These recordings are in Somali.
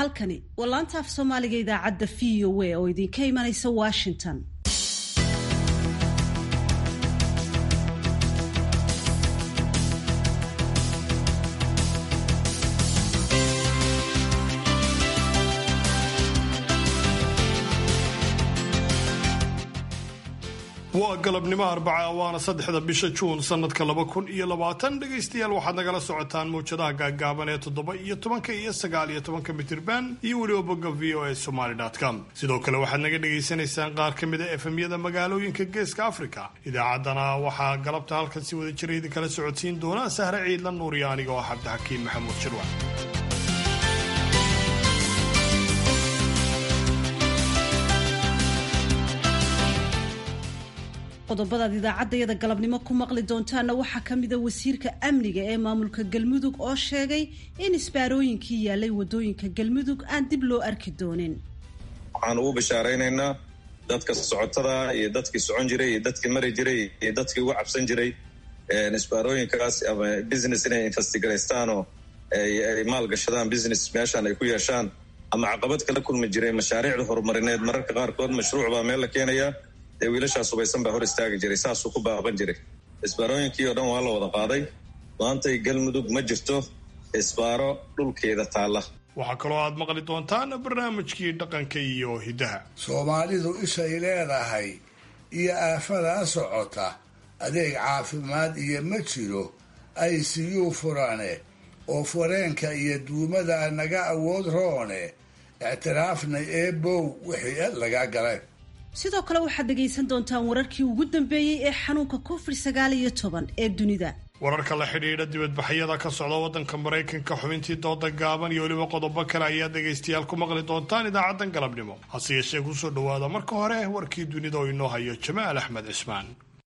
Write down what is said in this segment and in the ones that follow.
halkani waa laanta af soomaaliga idaacadda v o a oo idinka imanaysa washington waa galabnimo arbaca waana saddexda bisha juun sanadka laba kun iyo labaatan dhegaystayaal waxaad nagala socotaan mawjadaha gaagaaban ee toddoba iyo tobanka iyo sagaal iyo tobanka mitirban iyo weliba bogga v o a somaly com sidoo kale waxaad naga dhagaysanaysaan qaar ka mid a efemyada magaalooyinka geeska africa idaacaddana waxaa galabta halkan si wada jira idinkala socodsiin doona sahre ciidla nuuriya aniga oo cabdixakiin maxamuud jirwa qodobadaad idaacaddayada galabnimo ku maqli doontaana waxaa ka mida wasiirka amniga ee maamulka galmudug oo sheegay in isbaarooyinkii yaalay wadooyinka galmudug aan dib loo arki doonin waxaan ugu bishaaraynaynaa dadka socotada iyo dadkii socon jiray iyo dadkii mari jiray iyo dadkii ugu cabsan jiray isbaarooyinkaas ama business inay investigaraystaan oo ay maalgashadaan business meeshaan ay ku yeeshaan ama caqabad kala kulmi jiray mashaariicda horumarineed mararka qaarkood mashruuc baa meel la keenayaa dee wiilashaas hubaysan baa hor istaagi jiray saasuu ku baaban jiray isbaarooyinkii oo dhan waa la wada qaaday maantay galmudug ma jirto isbaaro dhulkeeda taalla waxaa kaloo aad maqli doontaan barnaamijkii dhaqanka iyo hiddaha soomaalidu ishay leedahay iyo aafadaa socota adeeg caafimaad iyo ma jiro ay siyuu furane oo fureenka iyo duumada naga awood roone ictiraafnay eebow wixii laga galeen sidoo kale waxaad dhegaysan doontaan wararkii ugu dambeeyey ee xanuunka covid sagaal iyo toban ee dunida wararka la xidhiidha dibadbaxyada ka socda waddanka maraykanka xubintii dooda gaaban iyo weliba qodobo kale ayaa dhegaystayaal ku maqli doontaan idaacaddan galabnimo hase yeeshee kusoo dhowaada marka hore warkii dunida oo inoo hayo jamaal axmed cismaan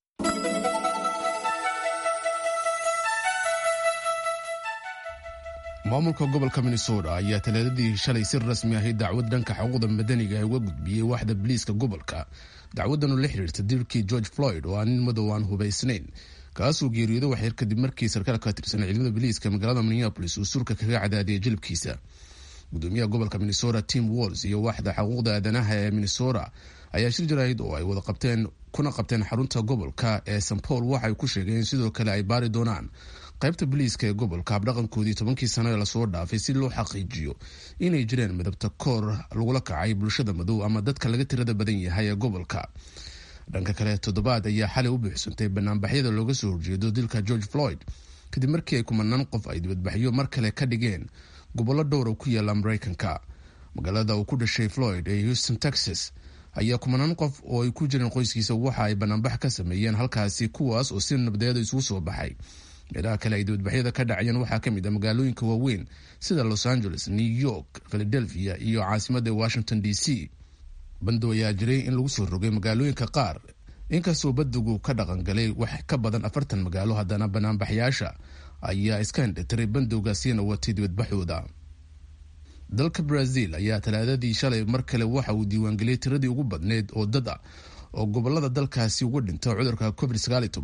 maamulka gobolka minnesota ayaa talaadadii shalay si rasmi ahi dacwad dhanka xuquuqda madaniga uga gudbiyey waaxda biliiska gobolka dacwadan oo la xidhiirta dilkii george floyd oo aan nin madow aan hubaysnayn kaasuu geeriyooday waxyar kadib markii sarkaal ka tirsan ciidamada biliiska magaalada minneapolis uu surka kaga cadaadiyay jilibkiisa gudoomiyaha gobolka minnesota tim walls iyo waaxda xuquuqda aadanaha ee minnesota ayaa shir jaraahid oo ay wada qabteen kuna qabteen xarunta gobolka ee st paul waxay ku sheegeen sidoo kale ay baari doonaan qaybta biliiska ee gobolka habdhaqankoodii tobankii sano ee lasoo dhaafay si loo xaqiijiyo inay jireen midabta koor lagula kacay bulshada madow ama dadka laga tirada badan yahay ee gobolka dhanka kale toddobaad ayaa xalay u buuxsantay banaanbaxyada looga soo horjeedo dilka george floyd kadib markii ay kumanaan qof ay dibadbaxyo mar kale ka dhigeen gobollo dhowra ku yaala maraykanka magaalada uu ku dhashay floyd ee houston texas ayaa kumanaan qof oo ay ku jireen qoyskiisa waxa ay banaanbax ka sameeyeen halkaasi kuwaas oo si nabdeeda isugu soo baxay meelaha kale ay dibadbaxyada ka dhacayeen waxaa ka mid ah magaalooyinka waaweyn sida los angeles new york philadelphia iyo caasimadda washington d c bandow ayaa jiray in lagu soo rogay magaalooyinka qaar inkastoo badigu ka dhaqangalay wax ka badan afartan magaalo haddana banaanbaxyaasha ayaa iska hindhitiray bandowgaasina watay dibadbaxooda dalka brazil ayaa talaadadii shalay mar kale waxa uu diiwaangeliyey tiradii ugu badneyd oo dad ah oo gobolada dalkaasi uga dhinta cudurka covid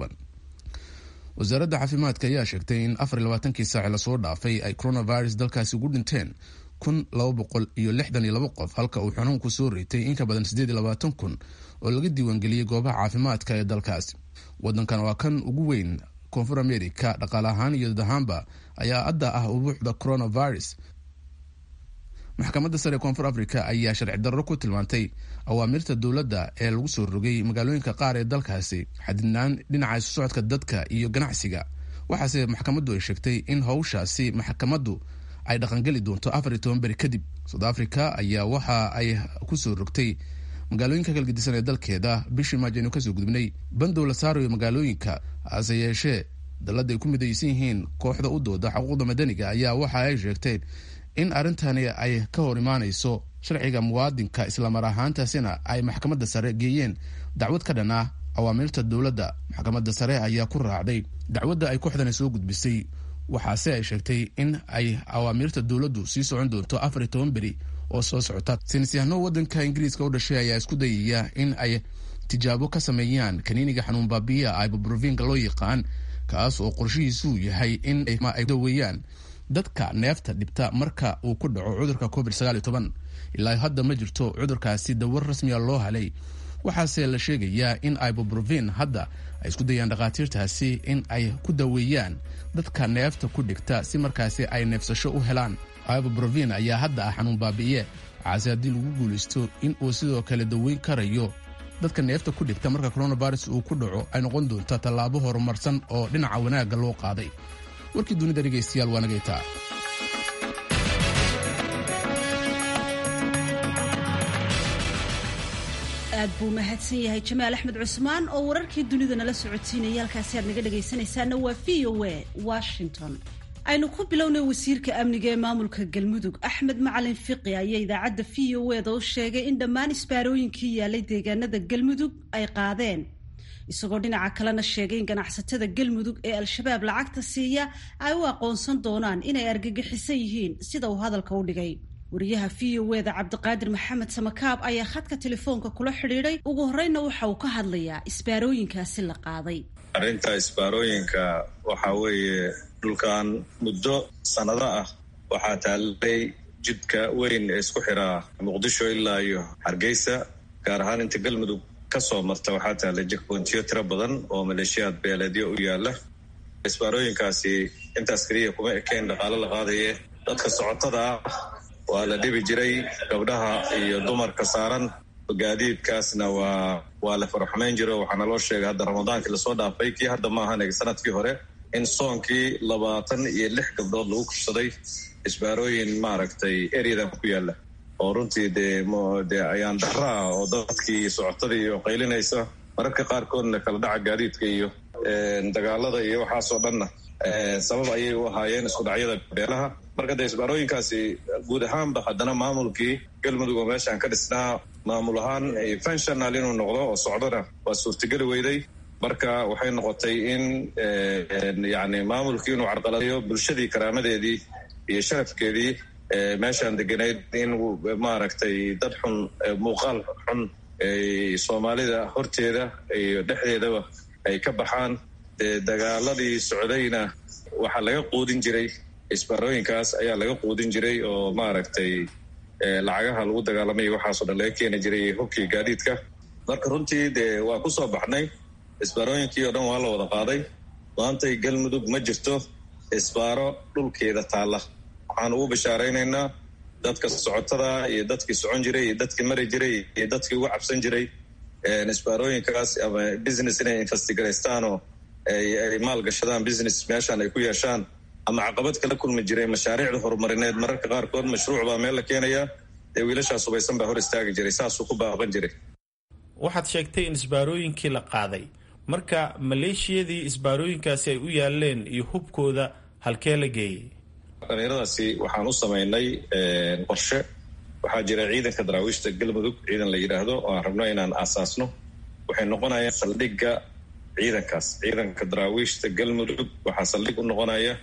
wasaaradda caafimaadka ayaa sheegtay in afar iyo labaatankii saaci lasoo dhaafay ay coronavirus dalkaasi ugu dhinteen kun laba boqol iyo lixdan iyo laba qof halka uu xanuunku soo reetay in ka badan siddeed iyo labaatan kun oo laga diiwaangeliyey goobaha caafimaadka ee dalkaasi wadankan waa kan ugu weyn koonfur america dhaqaale ahaan iyo dad ahaanba ayaa adda ah ubuuxda coronavirus maxkamadda sare ee koonfur africa ayaa sharci darro ku tilmaantay awaamirta dowladda ee lagu soo rogay magaalooyinka qaar ee dalkaasi xadidnaan dhinaca isu socodka dadka iyo ganacsiga waxaase maxkamaddu ay sheegtay in howshaasi maxkamaddu ay dhaqangeli doonto afar iyo toban beri kadib south africa ayaa waxa ay kusoo rogtay magaalooyinka kalgedisan ee dalkeeda bishii maajo aynu kasoo gudubnay bandow la saarayo magaalooyinka hase yeeshee dalladda ay ku midaysan yihiin kooxda u dooda xuquuqda madaniga ayaa waxa ay sheegteen in arrintani ay ka hor imaanayso sharciga muwaadinka islamar ahaantaasina ay maxkamadda sare geeyeen dacwad ka dhan ah awaamirta dowladda maxkamadda sare ayaa ku raacday dacwadda ay kooxdani soo gudbisay waxaase ay sheegtay in ay awaamirta dowladdu sii socon doonto afar iyo toban beri oo soo socota saynisyahano waddanka ingiriiska u dhashay ayaa isku dayaya in ay tijaabo ka sameeyaan kaniiniga xanuun baabiya ibuprovinka loo yaqaan kaas oo qorshihiisuu yahay in ay daweeyaan dadka neefta dhibta marka uu ku dhaco cudurka covid ilaa hadda ma jirto cudurkaasi dawar rasmiga loo halay waxaase la sheegayaa in ibobrovin hadda ay isku dayaan dhakhaatiirtaasi in ay ku daweeyaan dadka neefta ku dhigta si markaasi ay neefsasho u helaan ibobrovin ayaa hadda ah xanuun baabi'iye waxaase haddii lagu guulaysto in uu sidoo kale daweyn karayo dadka neefta ku dhigta marka coronavirus uu ku dhaco ay noqon doonta tallaabo horumarsan oo dhinaca wanaagga loo qaaday warkii dunida dhegaystayaal waa nagaytaa aad buu mahadsan yahay jamaal axmed cusmaan oo wararkii dunida nala socodsiinaya halkaasi aad naga dhagaysanaysaana waa v o a washington aynu ku bilownay wasiirka amniga ee maamulka galmudug axmed macalin fiqi ayaa idaacadda v o eda u sheegay in dhammaan isbaarooyinkii yaalay deegaanada galmudug ay qaadeen isagoo dhinaca kalena sheegay in ganacsatada galmudug ee al-shabaab lacagta siiya ay u aqoonsan doonaan inay argagixisan yihiin sida uu hadalka u dhigay wariyaha v o eda cabdiqaadir maxamed samakaab ayaa khadka telefoonka kula xidhiidhay ugu horeyna waxa uu ka hadlayaa isbaarooyinkaasi la qaaday arrinta isbaarooyinka waxaa weeye dhulkan muddo sannado ah waxaa taallay jidka weyn ee isku xiraa muqdisho ilaa iyo hargeysa gaar ahaan inta galmudug ka soo marta waxaa taallay jekbointiyo tiro badan oo maleeshiyaad beeleedyo u yaalla isbaarooyinkaasi intaas keliya kuma ekeen dhaqaalo la qaadaye dadka socotada ah waa la dhibi jiray gabdhaha iyo dumarka saaran gaadiidkaasna waa waa la faraxumayn jiro waxaana loo sheegay hadda ramadaankii lasoo dhaafay kii hadda maahan sanadkii hore in soonkii labaatan iyo lix gabdhood lagu kubsaday isbaarooyin maaragtay eryadan ku yaalla oo runtii dee dee ayaan daraa oo dadkii socotadii iyo qaylinaysa mararka qaarkoodna kala dhaca gaadiidka iyo dagaalada iyo waxaasoo dhanna sabab ayay u ahaayeen isku dhacyada beelaha marka dee isbaarooyinkaasi guud ahaanba haddana maamulkii galmudug oo meeshaan ka dhisnaa maamul ahaan fenshonal inuu noqdo oo socdona waa suurtageli weyday marka waxay noqotay in yani maamulkii inuu carqaladayo bulshadii karaamadeedii iyo sharafkeedii meeshaan deganayd in maaragtay dad xun muuqaal xun soomaalida horteeda iyo dhexdeedaba ay ka baxaan dee dagaaladii socdayna waxaa laga quudin jiray isbaarooyinkaas ayaa laga quudin jiray oo maaragtay lacagaha lagu dagaalamay waxaasoo dhan laga keeni jiray hubkii gaadiidka marka runtii dee waa ku soo baxnay isbaarooyinkii oo dhan waa la wada qaaday maantay galmudug ma jirto isbaaro dhulkeeda taalla waxaan ugu bishaaraynaynaa dadka socotada iyo dadkii socon jiray iyo dadkii mari jiray iyo dadkii ugu cabsan jiray isbaarooyinkaas ama business inay investigarastaanoo ay maalgashadaan business meeshaan ay ku yeeshaan ama caqabad kala kulmi jiray mashaariicda horumarineed mararka qaarkood mashruuc baa meel la keenayaa dee wiilashaas hubaysan baa hor istaagi jiray saasuu ku baaqan jiray waxaad sheegtay in isbaarooyinkii la qaaday marka maleeshiyadii isbaarooyinkaasi ay u yaaleen iyo hubkooda halkee la geeyey dhalinyaradaasi waxaan u samaynay qorshe waxaa jira ciidanka daraawiishta galmudug ciidan la yidhaahdo oo aan rabno inaan aasaasno waxay noqonayaan saldhigga ciidankaas ciidanka daraawiishta galmudug waxaa saldhig u noqonaya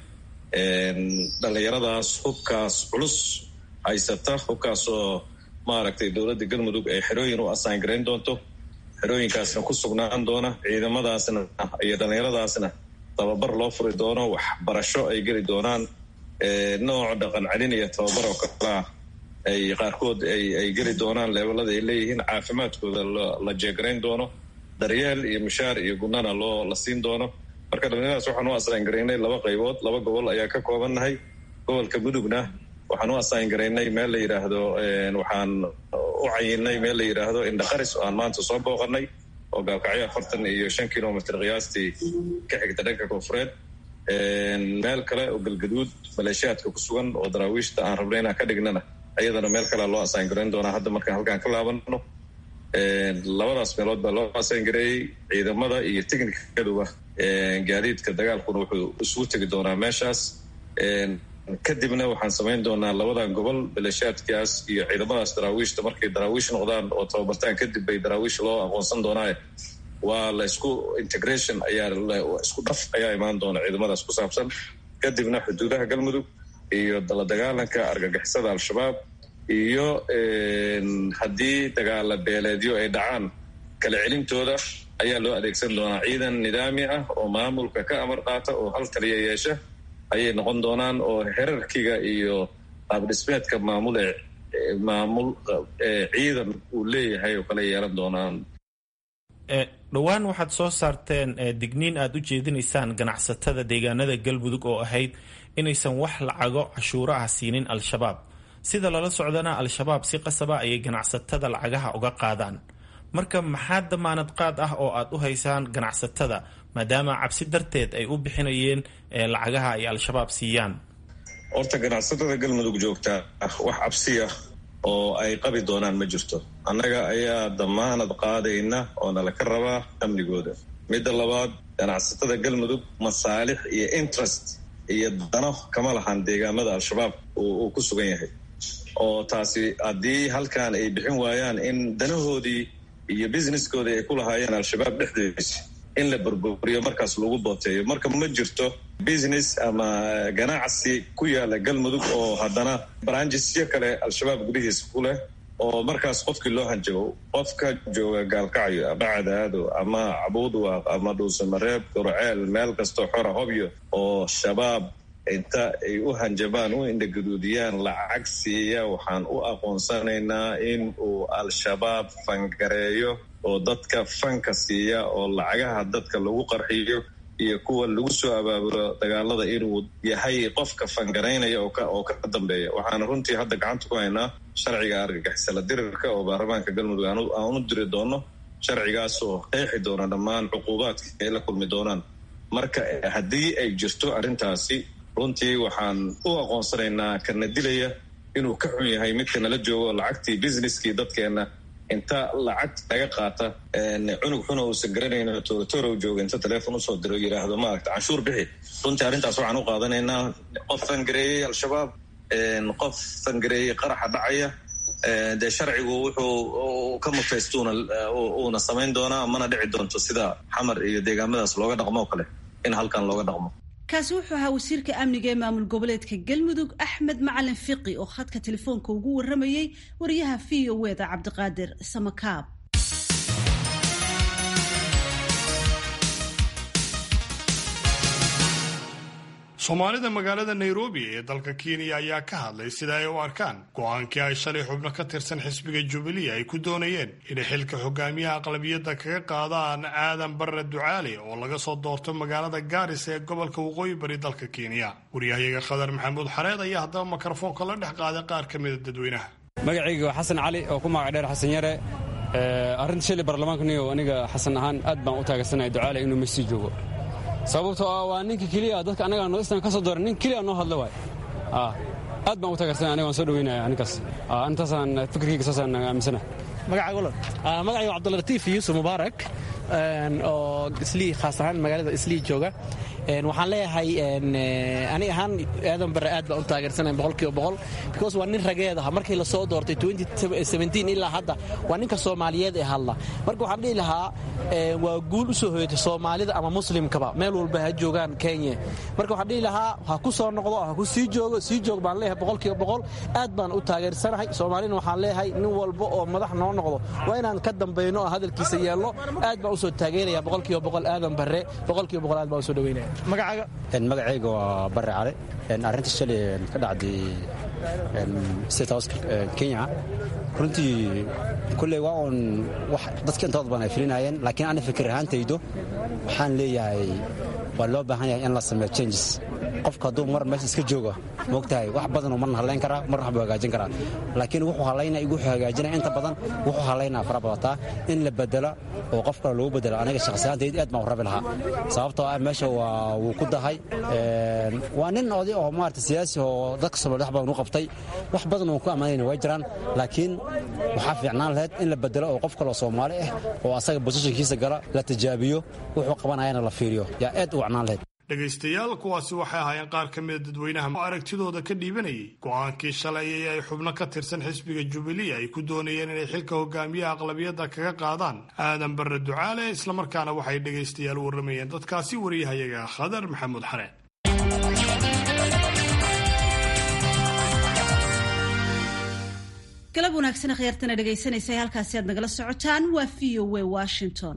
dhalinyaradaas hubkaas culus haysata hubkaas oo maaragtay dowladda galmudug ay xerooyin u asaan garayn doonto xerooyinkaasna ku sugnaan doona ciidamadaasna iyo dhallinyaradaasna tababar loo furi doono waxbarasho ay geli doonaan nooc dhaqan celin iyo tababar oo kalaa ay qaarkood ay geli doonaan leebelada ay leeyihiin caafimaadkooda la jeegarayn doono daryeel iyo mushaar iyo gunana loo la siin doono marka dhallinyaradaas waxaan u asaan garaynay laba qaybood laba gobol ayaa ka koobannahay gobolka mudugna waxaan u asaan garaynay meel la yidhaahdo waxaan u cayinay meel la yidhaahdo indhaqaris oo aan maanta soo booqanay oo gaalkacyo afartan iyo shan kilomitr qiyaastii ka xigta dhanka koonfureed meel kale oo galgaduud maleeshiyaadka ku sugan oo daraawiishta aan rabnay inaan ka dhignana ayadana meel kalea loo asaan garayn doonaa hadda markaan halkaan ka laabano labadaas meelood baa loo asaan gareeyey ciidamada iyo technikaduba gaadiidka dagaalkuna wuxuu isugu tegi doonaa meeshaas kadibna waxaan samayn doonaa labadan gobol maleeshiyaadkaas iyo ciidamadaas daraawiishta markay daraawiish noqdaan oo tababartaan kadib bay daraawiish loo aqoonsan doonaaye waa la isku integration ayaa isku dhaf ayaa imaan doona ciidamadaas ku saabsan kadibna xuduudaha galmudug iyo la dagaalanka argagixisada al-shabaab iyo haddii dagaala beeleedyo ay dhacaan kala celintooda ayaa loo adeegsan doonaa ciidan nidaami ah oo maamulka ka amar qaata oo hal taliya yeesha ayay noqon doonaan oo herarkiga iyo qaabdhismeedka maamul ee maamul ciidan uu leeyahay oo kale yeelan doonaan dhowaan waxaad soo saarteen digniin aad u jeedinaysaan ganacsatada deegaanada galmudug oo ahayd inaysan wax lacago cashuuro ah siinin al-shabaab sida lala socdana al-shabaab si qasaba ayay ganacsatada lacagaha uga qaadaan marka maxaa damaanad qaad ah oo aad u haysaan ganacsatada maadaama cabsi darteed ay u bixinayeen lacagaha ay al-shabaab siiyaan horta ganacsatada galmudug joogta wax cabsi ah oo ay qabi doonaan ma jirto annaga ayaa damaanad qaadayna oo nala ka rabaa amnigooda midda labaad ganacsatada galmudug masaalix iyo interest iyo dano kama lahan deegaamada al-shabaab uu ku sugan yahay oo taasi haddii halkan ay bixin waayaan in danahoodii iyo businesskoodii ay ku lahaayeen al-shabaab dhexdeedisa in la burburiyo markaas lagu booteeyo marka ma jirto business ama ganacsi ku yaala galmudug oo haddana branjisyo kale al-shabaab gudihiisa ku leh oo markaas qofkii loo hanjabo qofka jooga gaalkacyo ama cadaado ama cabuudwaaq ama dhuusamareeb gorceel meel kastoo xora hobyo oo shabaab inta ay u hanjabaan u indhaguduudiyaan lacag siiya waxaan u aqoonsanaynaa in uu al-shabaab fangareeyo oo dadka fanka siiya oo lacagaha dadka lagu qarxiyo iyo kuwa lagu soo abaabulo dagaalada inuu yahay qofka fangaraynaya oo ka dambeeya waxaana runtii hadda gacanta ku haynaa sharciga argagixisala dirirka oo baarlamaanka galmudug aan u diri doono sharcigaas oo qeexi doona dhammaan cuquubaadka ay la kulmi doonaan marka haddii ay jirto arrintaasi runtii waxaan u aqoonsanaynaa kana dilaya inuu ka xun yahay midka nala joogo lacagtii businesskii dadkeenna inta lacag laga qaata cunug xuna uusan garanayn torotorow jooga inta teleefon usoo diro yidhaahdo maaragta canshuur bixi runtii arrintaas waxaan u qaadanaynaa qof fangareeyey al-shabaab qof fangareeyey qaraxa dhacaya dee sharcigu wuxuu ka mutaystuuna uuna samayn doonaa mana dhici doonto sida xamar iyo deegaamadaas looga dhaqmo oo kale in halkan looga dhaqmo kaasi wuxuu ahaa wasiirka amniga ee maamul goboleedka galmudug axmed macalin fiqi oo khadka telefoonka ugu waramayey wariyaha v o eda cabdiqaadir samakaab soomaalida magaalada nairobi ee dalka kenya ayaa ka hadlay sida ay u arkaan go-aankii ay shalay xubno ka tirsan xisbiga jubilee ay ku doonayeen inay xilka hogaamiyaha aqlabiyadda kaga qaadaan aadan barre ducaale oo laga soo doorto magaalada gaaris ee gobolka waqooyi bari dalka kenya waryahayaga khadar maxamuud xareed ayaa haddaba mikrofoonka la dhex qaaday qaar ka mida dadweynaha magacayga waa xasan cali oo ku magac dheer xasan yare arrinta shilay baarlamaankaniyo aniga xasan ahaan aad baan u taageersanaya ducaale inuu mesii joogo sababtoo ah waa ninka keliya dadka annaga nodistan ka soo dooran nin keliya noo hadla waay aad baan u taageersanaya aniga waan soo dhaweynaya ninkaas intaasaan fikirkayga saasaan aaminsana magacayga cabdulatiif yuusuf mubaarak oo islii khaas ahaan magaalada islii jooga waxaan leeyahay ani ahaan aadan bare aad baan u taageersanay boqolkiiba boqol because waa nin rageed aha markii la soo doortay ilaa hadda waa ninka soomaaliyeed ee hadla marka waxaan dhihi lahaa waa guul u soo hoyatay soomaalida ama muslimkaba meel walba ha joogaan kenya marka waxaan dhihi lahaa ha ku soo noqdo ha ku sii joogo sii joog baan leeyahay boqolkiiba boqol aad baan u taageersanahay soomaalina waxaan leeyahay nin walba oo madax noo noqdo waa inaan ka dambayno oo hadalkiisa yeelno aad baan usoo taageeraya boqolkiiba boqol aadan bare boqolkiiba boqol aad baan usoo dhaweynaya magacayga waa bare cale arrinta shalay ka dhacday state house kenya runtii kulley waa uun wax dadka intooda badan ay filinayeen laakiin ana fikir ahaantaydo waxaan leeyahay waa loo baahan yahay in la sameeyo changes qofka hadduu mar meesha iska joogo moogtahay wax badanuu marna hadlayn karaa marna waxbuu hagaajin karaa laakiin wuxuu hadlaynaya iyo wuxuu hagaajinaya inta badan wuxuu hadlaynaya fara badataa in la bedelo oo qof kale lagu bedelo aniga shakhsiyaantayda aad baan u rabi lahaa sababtoo ah meesha waa wuu ku dahay waa nin oday oo maarata siyaasi oo dadka soomaliya wax badan u qabtay wax badan uu ku ammaanayna way jiraan laakiin waxaa fiicnaan lahayd in la bedelo oo qof kaloo soomaali ah oo asaga bosishankiisa gala la tijaabiyo wuxuu qabanayana la fiiriyo yaa aad u wacnaan lahayd dhegaystayaal kuwaasi waxay ahaayeen qaar ka mida dadweynaha oo aragtidooda ka dhiibanayay go-aankii shalay ee ay xubno ka tirsan xisbiga jubilee ay ku doonayeen inay xilka hogaamiyaha aqlabiyadda kaga qaadaan aadan barre ducaale islamarkaana waxay dhegaystayaal warramayeen dadkaasi wariyahayaga khadar maxamuud xareen galab wanaagsan khyaartana dhegaysanaysa halkaasi aad nagala socotaan waa v o w washington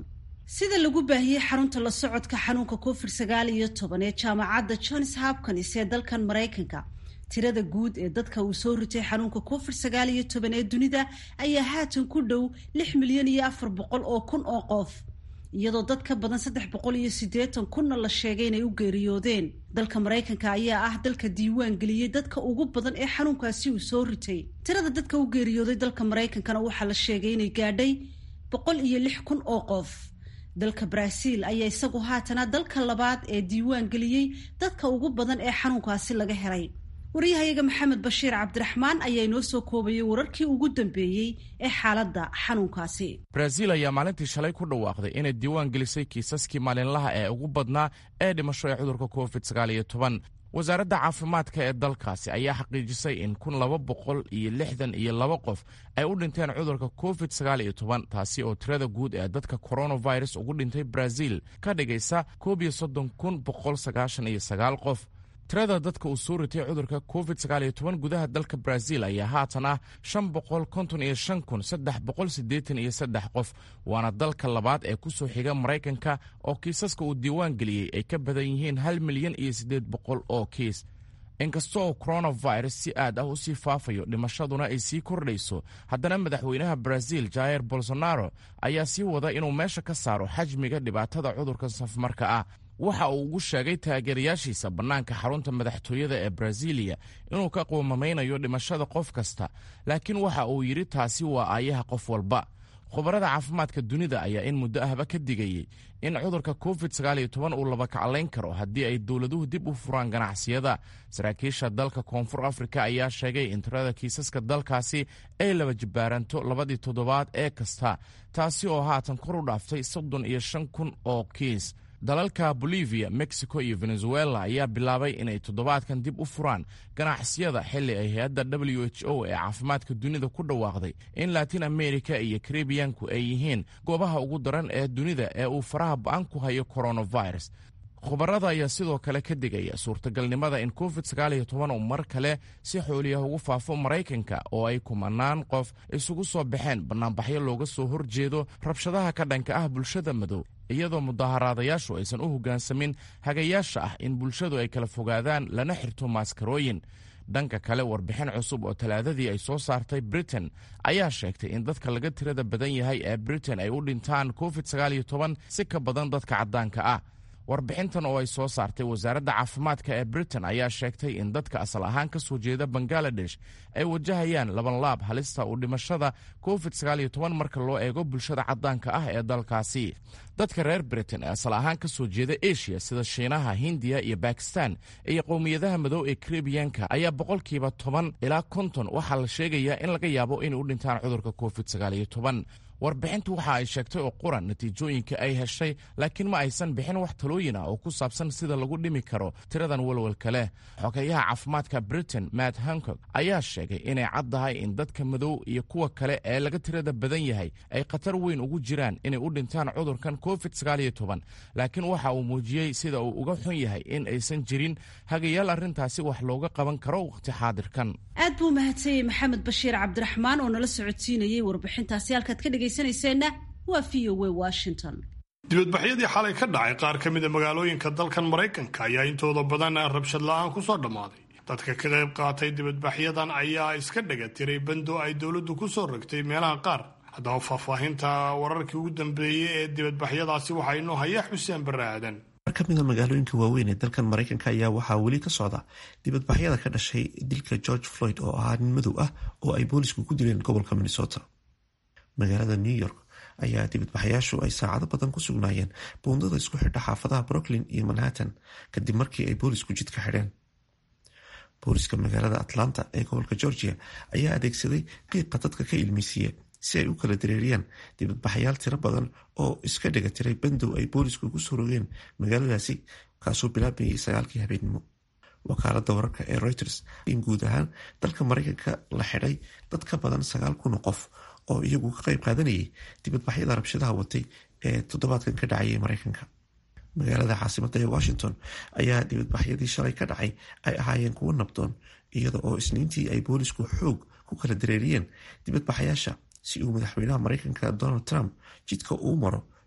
sida lagu baahiyey xarunta la socodka xanuunka covid sagaal iyo toban ee jaamacadda johns hopkins ee dalkan maraykanka tirada guud ee dadka uu soo ritay xanuunka covid sagaal iyo toban ee dunida ayaa haatan ku dhow lix milyan iyo afar boqol oo kun oo qof iyadoo dad ka badan saddex boqol iyo siddeetan kunna la sheegay inay u geeriyoodeen dalka maraykanka ayaa ah dalka diiwaan geliyey dadka ugu badan ee xanuunkaasi uu soo ritay tirada dadka u geeriyooday dalka maraykankana waxaa la sheegay inay gaadhay boqol iyo lix kun oo qof dalka brazil ayaa isagu haatana dalka labaad ee diiwaan geliyey dadka ugu badan ee xanuunkaasi laga helay waryahayaga maxamed bashiir cabdiraxmaan ayaa inoo soo koobayay wararkii ugu dambeeyey ee xaaladda xanuunkaasi brazil ayaa maalintii shalay ku dhawaaqday inay diiwaan gelisay kiisaskii maalinlaha ee ugu badnaa ee dhimasho ee cudurka covid sagaaliyo toban wasaaradda caafimaadka ee dalkaasi ayaa xaqiijisay in kun laba boqol iyo lixdan iyo laba qof ay u dhinteen cudurka covid sagaal iyo toban taasi oo tirada guud ee dadka coronavirus ugu dhintay brazil ka dhigaysa koob iyo soddon kun boqol sagaashan iyo sagaal qof tirada dadka uu soo ritay cudurka covid sagaal iyo toban gudaha dalka brazil ayaa haatan ah shan boqol konton iyo shan kun saddex boqol siddeetan iyo saddex qof waana dalka labaad ee ku soo xiga maraykanka oo kiisaska uu diiwaan geliyey ay ka badan yihiin hal milyan iyo siddeed boqol oo kiis inkasta oo coronavirus si aad ah u sii faafayo dhimashaduna ay sii kordhayso haddana madaxweynaha brazil jair bolsonaro ayaa sii wada inuu meesha ka saaro xajmiga dhibaatada cudurka safmarka ah waxa uu ugu sheegay taageerayaashiisa bannaanka xarunta madaxtooyada ee brazilia inuu ka qoomameynayo dhimashada qof kasta laakiin waxa uu yidhi taasi waa aayaha qof walba khubarada caafimaadka dunida ayaa in muddo ahba ka digayey in cudurka covid sagaaliyo toban uu laba kaclayn karo haddii ay dowladuhu dib u furaan ganacsiyada saraakiisha dalka koonfur afrika ayaa sheegay in tirada kiisaska dalkaasi ay laba jibbaaranto labadii toddobaad ee kasta taasi oo haatan kor u dhaaftay soddon iyo shan kun oo kiis dalalka bolivia mexico iyo venezuela ayaa bilaabay inay toddobaadkan dib u furaan ganacsiyada xilli ay hay-adda w h o ee caafimaadka dunida ku dhawaaqday in latin america iyo karibiyanku ay yihiin goobaha ugu daran ee dunida ee uu faraha ba-an ku hayo coronavirus khubarada ayaa sidoo kale ka digaya suurtagalnimada in covid sagaaliyo toban uu mar kale si xooliyah ugu faafo maraykanka oo ay kumanaan qof isugu soo baxeen bannaanbaxyo looga soo horjeedo rabshadaha ka dhanka ah bulshada madow iyadoo mudaharaadayaashu aysan u hoggaansamin hagayaasha ah in bulshadu ay kala fogaadaan lana xirto maaskarooyin dhanka kale warbixin cusub oo talaadadii ay soo saartay britain ayaa sheegtay in dadka laga tirada badan yahay ee britain ay u dhintaan covid sagaaliyo toban si ka badan dadka caddaanka ah warbixintan oo ay soo saartay wasaaradda caafimaadka ee britain ayaa sheegtay in dadka asal ahaan ka soo jeeda bangaladesh ay wajahayaan labanlaab halista u dhimashada covid sagaaliyo toban marka loo eego bulshada caddaanka ah ee dalkaasi dadka reer britain ee asal ahaan ka soo jeeda asia sida shiinaha hindiya iyo bakistan iyo qowmiyadaha madow ee karibiyanka ayaa boqolkiiba toban ilaa konton waxaa la sheegayaa in laga yaabo inay u dhintaan cudurka covid sagaaliyo toban warbixintu waxa ay sheegtay oo quran natiijooyinka ay heshay laakiin ma aysan bixin wax talooyin ah oo ku saabsan sida lagu dhimi karo tiradan walwalka leh xogeyaha caafimaadka britain matt hancog ayaa sheegay inay caddahay in dadka madow iyo kuwa kale ee laga tirada badan yahay ay khatar weyn ugu jiraan inay u dhintaan cudurkan covid sagaaliyo toban laakiin waxa uu muujiyey sida uu uga xun yahay in aysan jirin hagayaal arrintaasi wax looga qaban karo wakhti xaadirkan aad buu mahadsanyey maxamed bashiir cabdiraxmaan oo nala socodsiinayey warbixintaasi halkaad ka dhegaysanayseena waa v o w washington dibadbaxyadii xalay ka dhacay qaar ka mida magaalooyinka dalkan maraykanka ayaa intooda badan rabshad la-aan ku soo dhammaaday dadka ka qayb qaatay dibadbaxyadan ayaa iska dhega tiray bando ay dowladdu ku soo rogtay meelaha qaar haddaba faahfaahinta wararkii ugu dambeeyey ee dibadbaxyadaasi waxaa inoo haya xuseen barre aadan mar ka mida magaalooyinka waaweyn ee dalkan maraykanka ayaa waxaa weli ka socda dibadbaxyada ka dhashay dilka george floyd oo ahaa nin madow ah oo ay boolisku ku dileen gobolka minnesota magaalada new york ayaa dibadbaxayaashu ay saacado badan ku sugnaayeen buundada isku xidha xaafadaha brooklyn iyo manhattan kadib markii ay boolisku jidka xidheen booliska magaalada atlanta ee gobolka georgia ayaa adeegsaday qiiqa dadka ka ilmeysiiya si ay u kala dareeriyaan dibadbaxayaal tiro badan oo iska dhiga tiray bandow ay boolisku ugu soo rogeen magaaladaasi kaasoo bilaabayay sagaalkii habeenimo wakaalada wararka ee reuters in guud ahaan dalka maraykanka la xidhay dad ka badan sagaal kun oo qof oo iyagu ka qayb qaadanayay dibadbaxyada rabshadaha watay ee toddobaadkan ka dhacayay maraykanka magaalada caasimada ee washington ayaa dibadbaxyadii shalay ka dhacay ay ahaayeen kuwo nabdoon iyada oo isniintii ay boolisku xoog ku kala dareeriyeen dibadbaxayaasha si uu madaxweynaha maraykanka donald trump jidka uu maro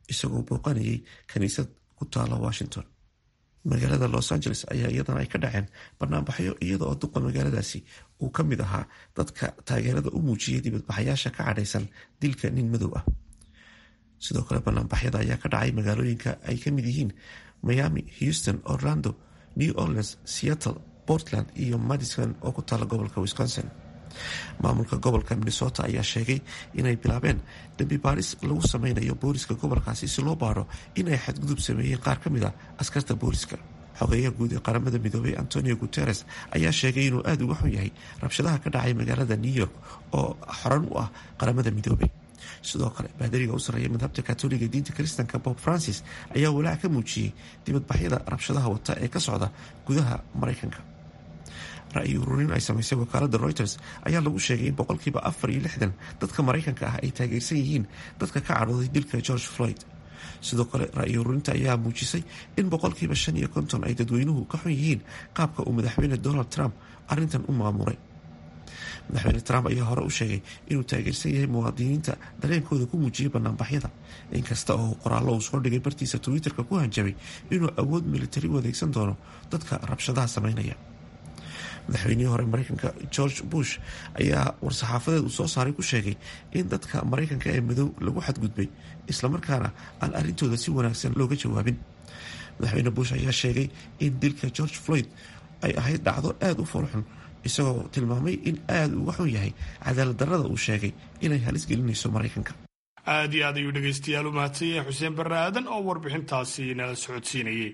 isagoo booqanayay kiniisad ku taala washington magaalada los angeles ayaa iyadana ay ka dhaceen banaanbaxyo iyada oo duqa magaaladaasi uu ka mid ahaa dadka taageerada u muujiyay dibadbaxayaasha ka cadhaysan dilka nin madow ah sidoo kale banaanbaxyada ayaa ka dhacay magaalooyinka ay ka mid yihiin miami houston orlando new orleans seattle portland iyo madison oo ku taala gobolka wisconsin maamulka gobolka minnesota ayaa sheegay inay bilaabeen dambi baaris lagu sameynayo booliska gobolkaasi si loo baaro inay xadgudub sameeyeen qaar ka mid a askarta booliska xogeeyaha guud ee qaramada midoobay antonio guteres ayaa sheegay inuu aada uga xun yahay rabshadaha ka dhacay magaalada new york oo xoran u ah qaramada midoobay sidoo kale baadariga u sarreeya madhabta katoliga diinta kiristanka bob francis ayaa walaac ka muujiyey dibadbaxyada rabshadaha wata ee ka socda gudaha maraykanka ra-yi ururin ay samaysay wakaalada reuters ayaa lagu sheegay in boqolkiiba afar iyo lixdan dadka maraykanka ah ay taageersan yihiin dadka ka cadhooday dilka george floyd sidoo kale ra-yi ururinta ayaa muujisay in boqolkiiba shan iyo konton ay dadweynuhu ka xun yihiin qaabka uu madaxweyne donald trump arrintan u maamuray madaxweyne trump ayaa hore u sheegay inuu taageersan yahay muwaadiniinta dareenkooda ku muujiyay banaanbaxyada inkasta oo qoraallo uu soo dhigay bartiisa twitter-ka ku hanjabay inuu awood militari u adeegsan doono dadka rabshadaha sameynaya madaxweynihii hore mareykanka george bush ayaa war-saxaafadeed uu soo saaray ku sheegay in dadka maraykanka ee madow lagu xadgudbay islamarkaana aan arrintooda si wanaagsan looga jawaabin madaxweyne bush ayaa sheegay in dilka george floyd ay ahayd dhacdo aada u foolxun isagoo tilmaamay in aada uga xun yahay cadaalad darrada uu sheegay inay halis gelinayso maraykanka aad iyo aad ayuu dhegaystayaal u mahadsan yahay xuseen barre aadan oo warbixintaasi nala socodsiinayay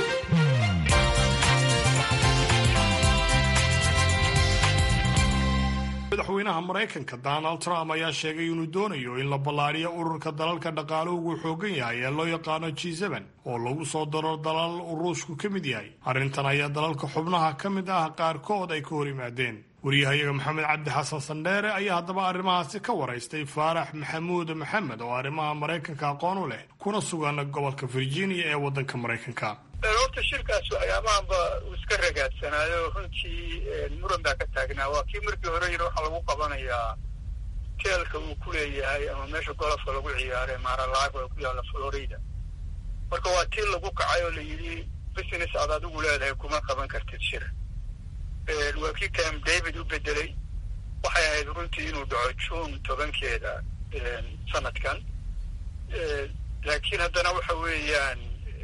madaxweynaha maraykanka donald trump ayaa sheegay inuu doonayo in la ballaadhiyo ururka dalalka dhaqaaluhu uu xoogan yahay ee loo yaqaano g oo lagu soo daro dalal ruushku ka mid yahay arrintan ayaa dalalka xubnaha ka mid ah qaarkood ay ka hor yimaadeen wariyahayaga maxamed cabdi xasan sandheere ayaa haddaba arrimahaasi ka waraystay faarax maxamuud maxamed oo arrimaha maraykanka aqoon u leh kuna sugan gobolka virginia ee waddanka maraykanka horta shirkaas ayaamahanba uu iska ragaadsanaayo runtii muran baa ka taagnaa waa kii markii hore yiri waxaa lagu qabanayaa teelka uu ku leeyahay ama meesha golofka lagu ciyaare maaralago ee ku yaalla florida marka waa tii lagu kacay oo la yidhi business aad adigu leedahay kuma qaban kartid shir waa kii cam david u bedelay waxay ahayd runtii inuu dhaco june tobankeeda sanadkan laakiin haddana waxa weeyaan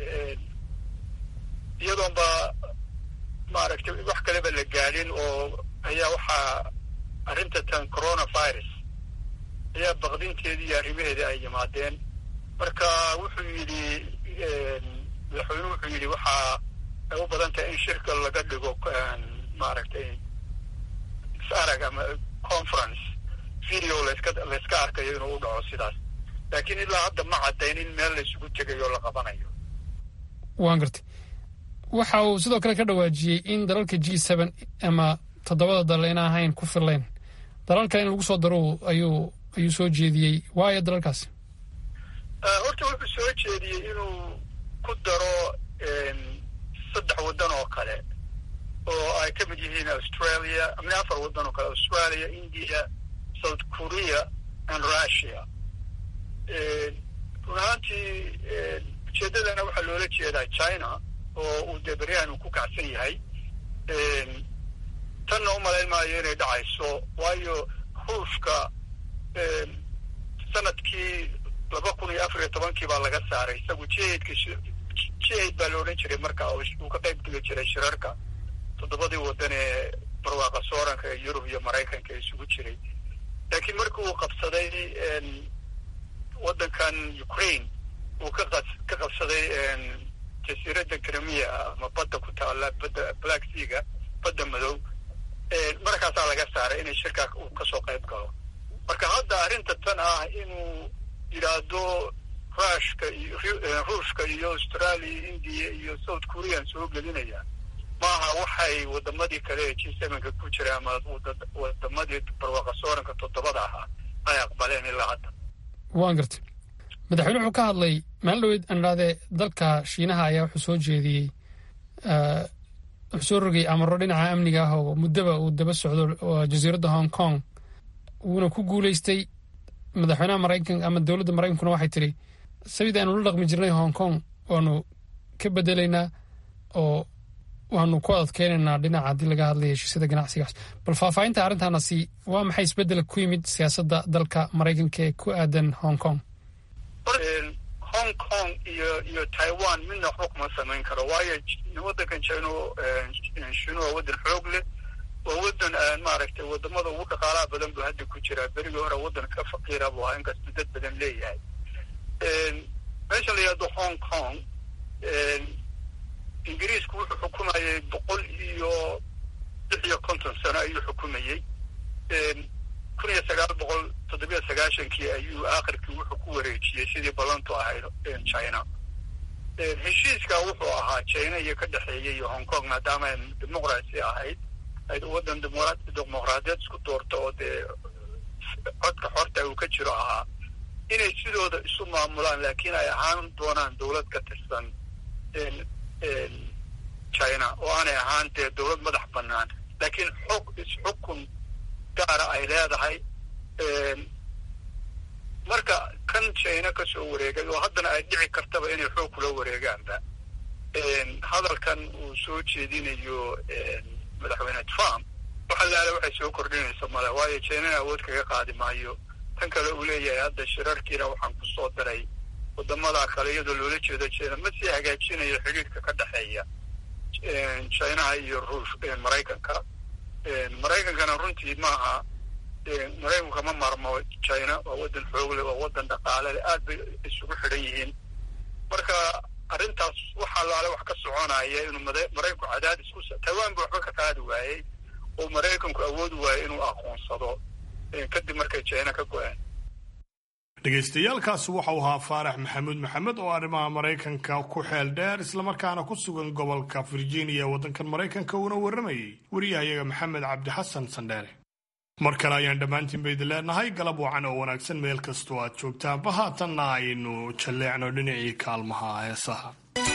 iyadoon ba maaragtay wax kaleba la gaadhin oo ayaa waxaa arrinta tan coronavirus ayaa baqdinteedii iyo arrimaheedii ay yimaadeen marka wuxuu yidhi madaxweynuhu wuxuu yidhi waxaa ay u badan tahay in shirka laga dhigo maaragtay is-arag ama conference video laska layska arkayo inuu u dhaco sidaas laakiin ilaa hadda ma caddayn in meel la isugu tegayo la qabanayo waan gartay waxa uu sidoo kale ka dhawaajiyey in dalalka g seben ama toddobada dal ina ahayn ku filayn dalalka in lagu soo daro ayuu ayuu soo jeediyey waayo dalalkaasi horta wuxuu soo jeediyey inuu ku daro saddex waddan oo kale oo ay ka mid yihiin australia ama afar waddan oo kale australia india south korea and russia run ahaantii ujeeddadana waxaa loola jeedaa china oo uu dee beryahan uu ku kacsan yahay tanna u malayn maayo inay dhacayso waayo ruushka sanadkii laba kun iyo afar iyo tobankii baa laga saaray isagu jihadka jihad baa la odhan jiray marka uu ka qayb geli jiray shirarka toddobadii waddan ee barwaaqa sooranka ee yurub iyo maraykanka isugu jiray laakiin markii uu qabsaday waddankan ukraine uu ka ka qabsaday jasiiradda krimiya ama badda ku taalla badda black seaga badda madow markaasaa laga saaray inay shirkaa uu kasoo qayb galo marka hadda arrinta tan ah inuu yidhaahdo rushka iyo ruushka iyo australia india iyo south korean soo gelinaya maaha waxay wadamadii kale ee g sevenka ku jira ama wadamadii barwaqa sooranka toddobada ahaa ay aqbaleen ilaa hadda waan gartay madaxweyne wuxuu ka hadlay maalin dhaweyd aan idhahdee dalka shiinaha ayaa wuxuu soo jeediyey wuxuu soo rogay amaro dhinaca amniga ah oo muddaba uu daba socdo jasiiradda hong kong wuuna ku guuleystay madaxweynaha maraykanka ama dowladda maraykankuna waxay tidhi sabida aynu la dhaqmi jirnay hong kong waanu ka bedelaynaa oo waanu ku adadkeynaynaa dhinaca haddii laga hadlaya heshiisyada ganacsigaas bal faahfaahinta arrintaanasi waa maxay isbeddel ku yimid siyaasadda dalka maraykanka ee ku aadan hong kong hong kong iyo iyo taiwan midna waxba kuma samayn karo waayo waddankan jino shinu waa waddan xoog leh waa waddan maaragtay wadamada ugu dhaqaalaha badan buu hadda ku jiraa berigii hore waddan ka faqiira buu ahaa inkastuu dad badan leeyahay meesha la yihahdo hong kong ingiriisku wuxuu xukumayay boqol iyo lix iyo konton sano ayuu xukumayey kun iyo sagaal boqol toddobiyo sagaashankii ayuu aakhirkii wuxuu ku wareejiyey sidii ballantu ahayd china heshiiska wuxuu ahaa china iyo ka dhexeeyay iyo hong kong maadaama ay dimuqraasi ahayd ay waddan dimuqraadiyeed isku doorto oo dee codka xorta uu ka jiro ahaa inay sidooda isu maamulaan laakiin ay ahaan doonaan dowlad ka tirsan china oo aanay ahaan dee dowlad madax bannaan laakiin xog isxukun gaara ay leedahay marka kan china ka soo wareegay oo haddana ay dhici kartaba inay xoog kula wareegaanba hadalkan uu soo jeedinayo madaxweyne trump waxa laala waxay soo kordhinaysa male waayo chinana awood kaga qaadi maayo tan kale uu leeyahay hadda shirarkiina waxaan ku soo daray wadamada kale iyadoo loola jeedo china ma sii hagaajinayo xidhiirka ka dhexeeya chinaha iyo ruush maraykanka maraykankana runtii maaha maraykanku kama maarmo china waa waddan xoogle waa waddan dhaqaale leh aad bay isugu xidhan yihiin marka arrintaas waxa laale wax ka soconaya inuu maraykanku cadaadis ku taiwan ba waxba ka qaadi waayey oo maraykanku awoodi waayey inuu aqoonsado kadib markay china ka go-een dhegaystayaaalkaasi waxau ahaa faarax maxamuud maxamed oo arrimaha maraykanka ku xeel dheer islamarkaana ku sugan gobolka virginia ee waddankan maraykanka uuna warramayay wariyahayaga maxamed cabdi xasan sandheere mar kale ayaan dhammaantiin ba idin leenahay galab wacan oo wanaagsan meel kastoo aad joogtaanba haatanna aynu jalleecno dhinacii kaalmaha heesaha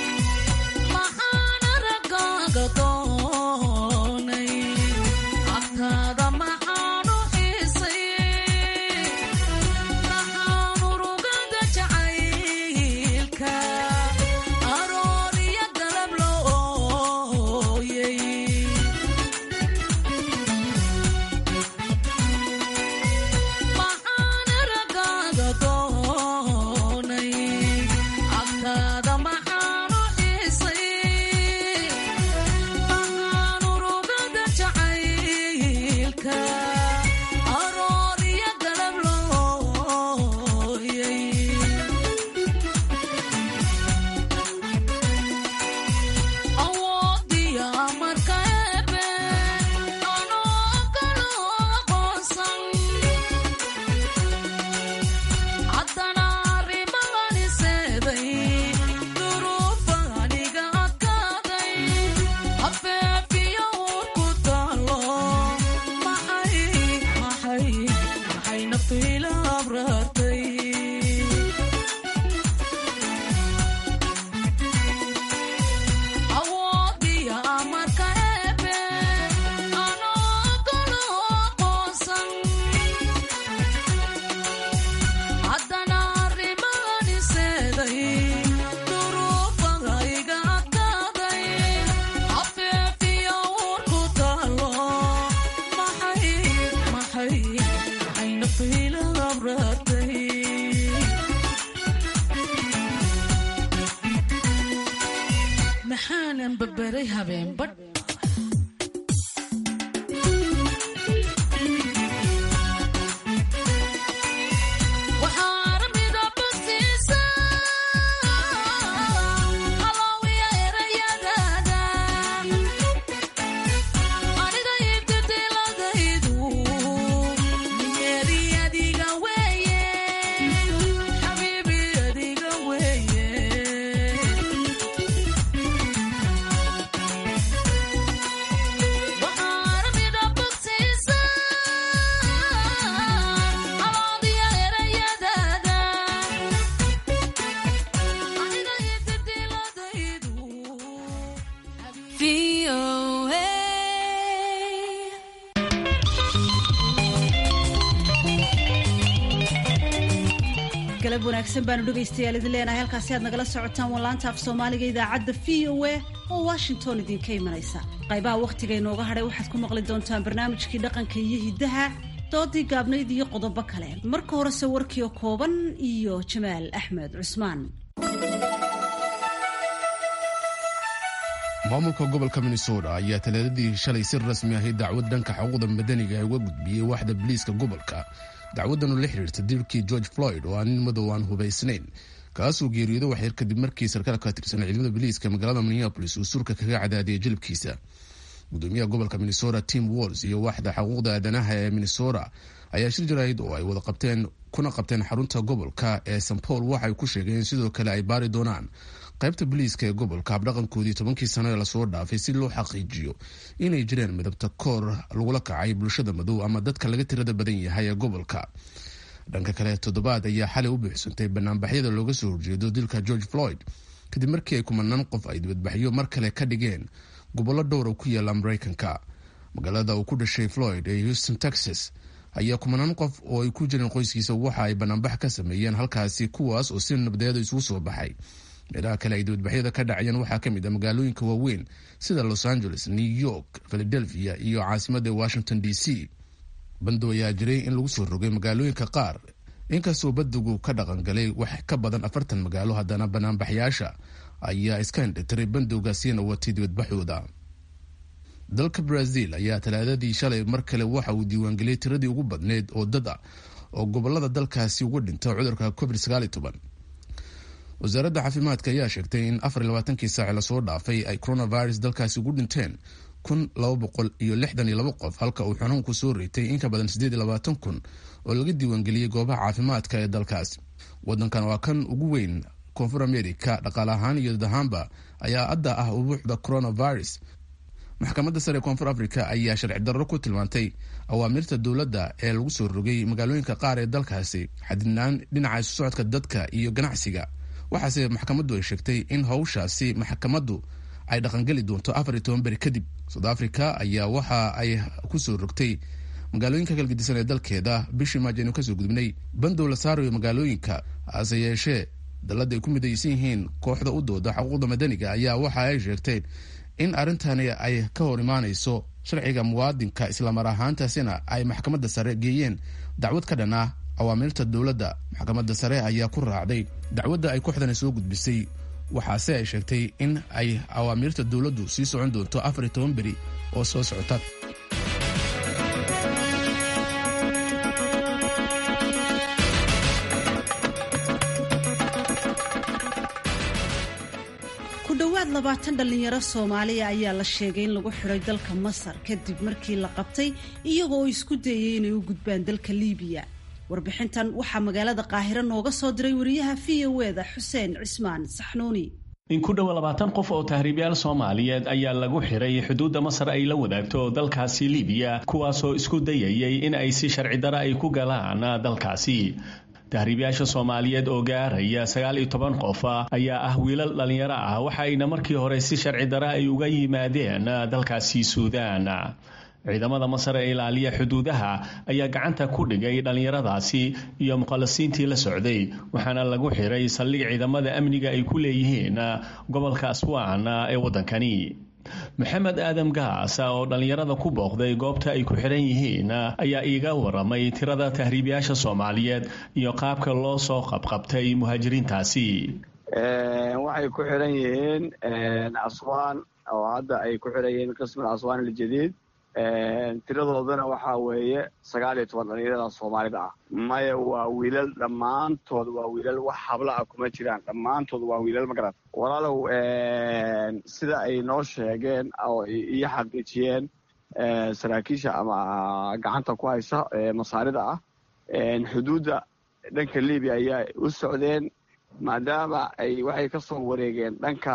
maxaanan barbaray habeenbadh galab wanaagsan baanu dhegaystayaal idin leenahay halkaasi aad nagala socotaan wallaanta af soomaaliga idaacadda v o a oo washington idinka imanaysa qaybaha wakhtiga inooga hadhay waxaad ku maqli doontaan barnaamijkii dhaqanka iyo hiddaha doodii gaabnayd iyo qodobo kale marka horese warkiio kooban iyo jamaal axmed cusmaan maamulka gobolka minnesota ayaa talaadadii shalay si rasmi ahay dacwad dhanka xuquuqda madaniga uga gudbiyey waaxda biliiska gobolka dacwadanu la xiriirta dilkii george floyd oo aan nin madow aan hubaysnayn kaasuu geeriyooda waxyar kadib markii sarkaal ka tirsan ciidamada biliiska magaalada minneabolis uu surka kaga cadaadiyay jilibkiisa gudoomiyaha gobolka minnesota tim walls iyo waaxda xuquuqda aadanaha ee minnesota ayaa shir jaraahid oo ay wada qabteen kuna qabteen xarunta gobolka ee st paul waxay ku sheegeen sidoo kale ay baari doonaan qaybta boliiska ee gobolka habdhaqankoodii tobankii sano ee lasoo dhaafay si loo xaqiijiyo inay jireen midabta koor lagula kacay bulshada madow ama dadka laga tirada badan yahay ee gobolka dhanka kale toddobaad ayaa xalay u buuxsantay banaanbaxyada looga soo horjeedo dilka george floyd kadib markii ay kumanaan qof ay dibadbaxyo mar kale ka dhigeen gobollo dhowra ku yaala mareykanka magaalada uu ku dhashay floyd ee houston texas ayaa kumanaan qof oo ay ku jireen qoyskiisa waxa ay banaanbax ka sameeyeen halkaasi kuwaas oo si nabdeeda isugu soo baxay meelaha kale ay dibadbaxyada ka dhacayeen waxaa ka mid ah magaalooyinka waaweyn sida los angeles new york philadelphia iyo caasimadda washington d c bandow ayaa jiray in lagu soo rogay magaalooyinka qaar inkastoo badigu ka dhaqangalay wax ka badan afartan magaalo haddana banaanbaxyaasha ayaa iska indhitiray bandowgaasina watay dibadbaxooda dalka brazil ayaa talaadadii shalay mar kale waxa uu diiwaangeliyey tiradii ugu badneyd oo dad ah oo gobolada dalkaasi uga dhinta cudurka covid wasaaradda caafimaadka ayaa sheegtay in afar iyo labaatankii saaci lasoo dhaafay ay coronavirus dalkaasi ugu dhinteen kun laba boqol iyo lixdan iyo laba qof halka uu xanuunku soo reetay in ka badan siddeed iyo labaatan kun oo laga diiwaangeliyey goobaha caafimaadka ee dalkaas wadankan waa kan ugu weyn koonfur america dhaqaale ahaan iyo dad ahaanba ayaa adda ah ubuuxda coronavirus maxkamadda sare ee koonfur africa ayaa sharci darro ku tilmaantay awaamirta dowladda ee lagu soo rogay magaalooyinka qaar ee dalkaasi xadidnaan dhinaca isu socodka dadka iyo ganacsiga waxaase maxkamaddu ay sheegtay in howshaasi maxkamaddu ay dhaqangeli doonto afar iyo toban beri kadib south africa ayaa waxa ay kusoo rogtay magaalooyinka kalgedisan ee dalkeeda bishii maajo aynu kasoo gudubnay bandow la saarayo magaalooyinka hase yeeshee dalladda ay ku midaysan yihiin kooxda u dooda xuquuqda madaniga ayaa waxa ay sheegteen in arrintani ay ka hor imaanayso sharciga muwaadinka islamar ahaantaasina ay maxkamadda sare geeyeen dacwad ka dhan ah awaamirta dowladda maxkamadda sare ayaa ku raacday dacwadda ay kooxdani soo gudbisay waxaase ay sheegtay in ay awaamirta dowladdu sii socon doonto afar iyo toban beri oo soo socota ku dhowaad labaatan dhallinyaro soomaaliya ayaa la sheegay in lagu xidhay dalka masar kadib markii la qabtay iyagoo oo isku dayay inay u gudbaan dalka liibiya warbixintan waxaa magaalada qaahiro nooga soo diray wariyaha v o eda xuseen cismaan saxnuuni in ku dhowa labaatan qof oo tahriibyaal soomaaliyeed ayaa lagu xiray xuduudda masar ay la wadaagto dalkaasi liibiya kuwaasoo isku dayayay in ay si sharci dara ay ku galaan dalkaasi tahriibyaasha soomaaliyeed oo gaaraya sagaal iyo toban qof ayaa ah wiilal dhallinyaro ah waxaayna markii hore si sharci dara ay uga yimaadeen dalkaasi suudaan ciidamada masar ee ilaaliya xuduudaha ayaa gacanta ku dhigay dhallinyaradaasi iyo muqallasiintii la socday waxaana lagu xiray saldhig ciidamada amniga ay ku leeyihiin gobolka aswaan ee waddankani maxamed aadam gaas oo dhallinyarada ku booqday goobta ay ku xiran yihiin ayaa iiga waramay tirada tahriibyaasha soomaaliyeed iyo qaabka loo soo qabqabtay muhaajiriintaasi waxay ku xiran yihiin aswaan oo hadda ay ku xiran yihiin qismul aswaan aljadiid tiradoodana waxaa weeye sagaal iyo toban dhalinyarada soomaalida ah maya waa wiilal dhammaantood waa wiilal wax habla ah kuma jiraan dhammaantood waa wiilal magarat walaalow sida ay noo sheegeen oo iyo xaqiijiyeen saraakiisha ama gacanta ku haysa masaarida ah xuduudda dhanka libiya ayaa u socdeen maadaama ay waxay ka soo wareegeen dhanka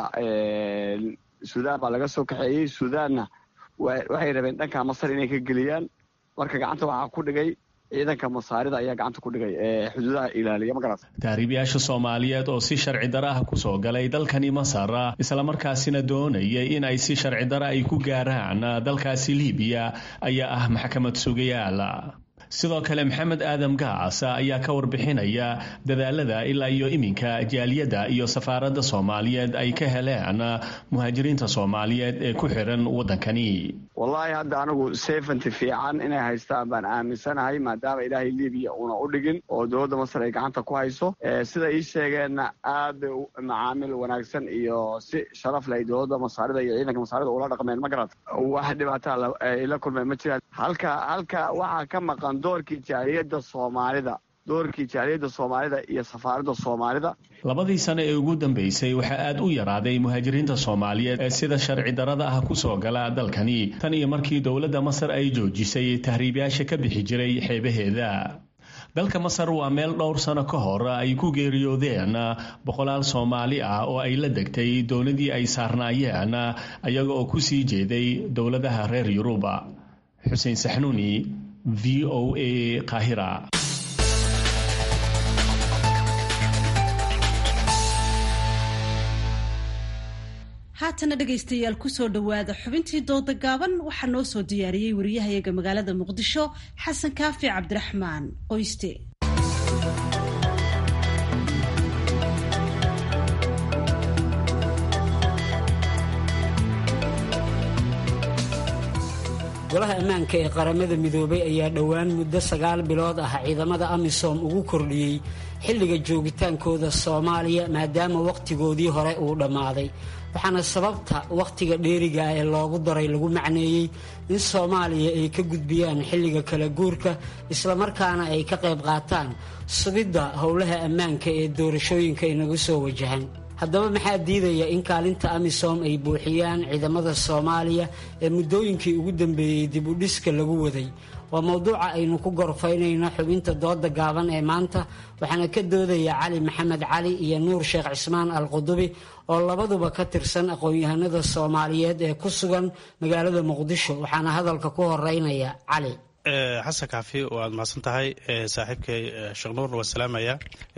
suudaan baa laga soo kaxeeyey suudaanna waxay rabeen dhanka masar inay ka geliyaan marka gacanta waxaa ku dhigay ciidanka masaarida ayaa gacanta ku dhigay ee xuduudaha ilaaliya magarat tahriibyaasha soomaaliyeed oo si sharci dara ah kusoo galay dalkani masar islamarkaasina doonayay in ay si sharci dara ay ku gaaraan dalkaasi liibiya ayaa ah maxkamad sugayaal sidoo kale maxamed aadam gaas ayaa ka warbixinaya dadaalada ilaa iyo iminka jaaliyadda iyo safaaradda soomaaliyeed ay ka heleen muhaajiriinta soomaaliyeed ee ku xiran waddankani wallaahi hadda anigu sefanty fiican inay haystaan baan aaminsanahay maadaama ilaahay libiya uuna u dhigin oo dowladda masar ay gacanta ku hayso sida ii sheegeenna aad bay macaamil wanaagsan iyo si sharaf leh ay dowladda masaarida iyo ciidanka masaarida ula dhaqmeen ma garat wax dhibaataa ay la kulmeen ma jiraan halka halka waxaa ka maqan doorkii jaaliyadda soomaalida doorkii jaaliyadda soomaalida iyo safaaradda soomaalida labadii sano ee ugu dambeysay waxaa aad u yaraaday muhaajiriinta soomaaliyeed ee sida sharci darada ah kusoo gala dalkani tan iyo markii dowladda masar ay joojisay tahriibyaasha ka bixi jiray xeebaheeda dalka masar waa meel dhowr sano ka hor ay ku geeriyoodeen boqolaal soomaali ah oo ay la degtay dowladii ay saarnaayeen ayaga oo ku sii jeeday dowladaha reer yuruba xuseen saxnuuni v o a qaahira haatana dhegaystayaal kusoo dhowaada xubintii dooda gaaban waxaa noo soo diyaariyey wariyahayaga magaalada muqdisho xasan kaafi cabdiraxmaan qoyste golaha ammaanka ee qaramada midoobay ayaa dhowaan muddo sagaal bilood ah ciidamada amisom ugu kordhiyey xilliga joogitaankooda soomaaliya maadaama wakhtigoodii hore uu dhammaaday waxaana sababta wakhtiga dheeriga ah ee loogu daray lagu macneeyey in soomaaliya ay ka gudbiyaan xilliga kala guurka islamarkaana ay ka qayb qaataan sugidda howlaha ammaanka ee doorashooyinka inagu soo wajahan haddaba maxaa diidaya in kaalinta amisom ay buuxiyaan ciidamada soomaaliya ee muddooyinkii ugu dambeeyey dib u dhiska lagu waday waa mowduuca aynu ku gorfaynayno xubinta dooda gaaban ee maanta waxaana ka doodaya cali maxamed cali iyo nuur sheekh cismaan al qudubi oo labaduba ka tirsan aqoon-yahanada soomaaliyeed ee ku sugan magaalada muqdisho waxaana hadalka ku horeynaya cali xasan kaafi waad mahadsan tahay saaxiibkay sheekh nuurna waa salaamaya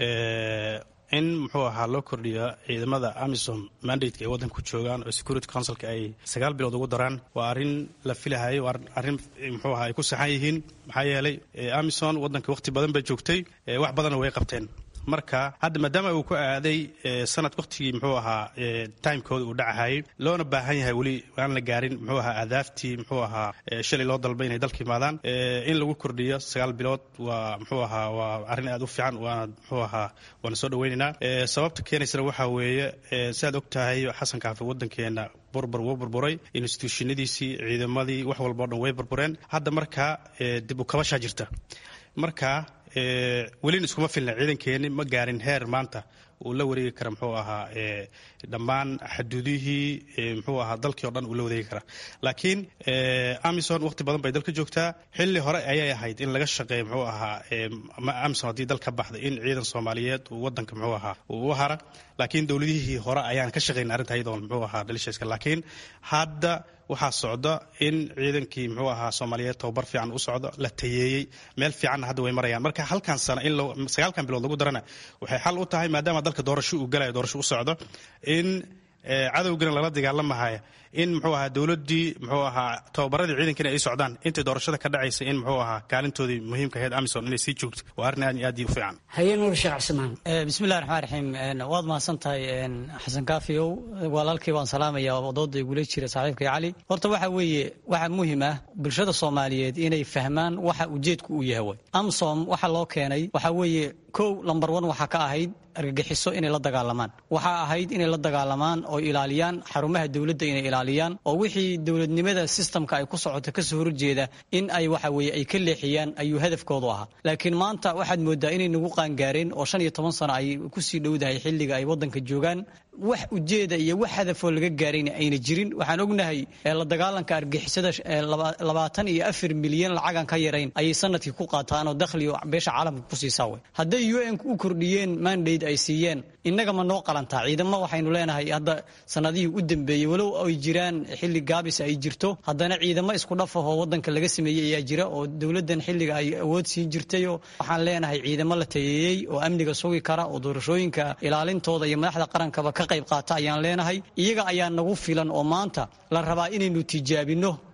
in muxuu ahaa loo kordhiyo ciidamada amisom mandateka ay waddanka ku joogaan oo security councilka ay sagaal bilood ugu daraan waa arrin la filahayo waa arrin muxuu ahaa ay ku saxan yihiin maxaa yeelay amison waddanka wakhti badan bay joogtay wax badanna way qabteen marka hadda maadaama uu ku aaday sanad wakhtigii muxuu ahaa timekooda uu dhacahayay loona baahan yahay weli aan la gaarin muxuu ahaa adaaftii muxuu ahaa shalay loo dalbay inay dalka imaadaan in lagu kordhiyo sagaal bilood waa muxuu ahaa waa arrin aad u fiican waana muxuu ahaa waana soo dhaweynaynaa sababta keenaysana waxaa weeye siaad og tahay xasan kaafi waddankeena burbur wuu burburay instituushinadiisii ciidamadii wax walba o dhan way burbureen hadda markaa dib u kabashaa jirta marka welina iskuma filna ciidankeeni ma gaarin heer maanta uu la wareegi kara muxuu ahaa dhammaan xaduudihii muxuu ahaa dalkii o dhan uu la wareegi kara laakiin amison waqti badan bay dalka joogtaa xilli hore ayay ahayd in laga shaqeeyo muxuu ahaa amison haddii dal ka baxda in ciidan soomaaliyeed uu wadanka muxuu ahaa uu u hara laakiin dowladihii hore ayaan ka shaqayn arrinta iyadoon muxuu ahaa dhalisheeska laakiin hadda waxaa socda in ciidankii muxuu ahaa soomaaliyeed tababar fiican u socdo la tayeeyey meel fiicanna hadda way marayaan marka halkan sano in sagaalkan bilood lagu darana waxay xal u tahay maadaama dalka doorasho uu galayo doorasho u socdo in cadowgana lala dagaalamahaya in muxuu ahaa dowladdii muxuu ahaa tababaradii ciidankana ay socdaan intay doorashada ka dhacaysa in muxuu ahaa kaalintoodii muhiimka ahayd amison inay sii joogto waa arrin aad iyo aad u fiican haye nuur sheekh cismaan bismillahi raxmaan raxiim waad mahadsan tahay xasan kaafiyow walaalkii waan salaamaya dooda igula jira saaxiibkay cali horta waxa weeye waxa muhim ah bulshada soomaaliyeed inay fahmaan waxa ujeedku uu yahay way amsom waxa loo keenay waxa weeye kow lambar one waxaa ka ahayd argagixiso inay la dagaalamaan waxaa ahayd inay la dagaalamaan oo ilaaliyaan xarumaha dowladda inay ilaaliyaan oo wixii dowladnimada sistamka ay ku socoto kasoo horjeeda in ay waxa weye ay ka leexiyaan ayuu hadafkoodu ahaa laakiin maanta waxaad moodaa inay nagu qaangaareen oo shan iyo toban sano ay kusii dhowdahay xilliga ay waddanka joogaan wax ujeeda iyo wax hadafoo laga gaarayna ayna jirin waxaan ognahay la dagaalanka argixisada labaatan iyo afar milyan lacagan ka yarayn ayay sanadkii ku qaataan oo dakhliga beesha caalamka ku siisaa wey hadday u n u kordhiyeen mandate ay siiyeen innaga ma noo qalantaa ciidamo waxaynu leenahay hadda sanadihii u dambeeyey walow ay jiraan xilli gaabis ay jirto haddana ciidamo isku dhaf ahoo waddanka laga sameeyey ayaa jira oo dowladdan xilliga ay awood siin jirtayo waxaan leenahay ciidamo la tayeeyey oo amniga sugi kara oo doorashooyinka ilaalintooda iyo madaxda qarankaba ka qayb qaata ayaan leenahay iyaga ayaa nagu filan oo maanta la rabaa inaynu tijaabinno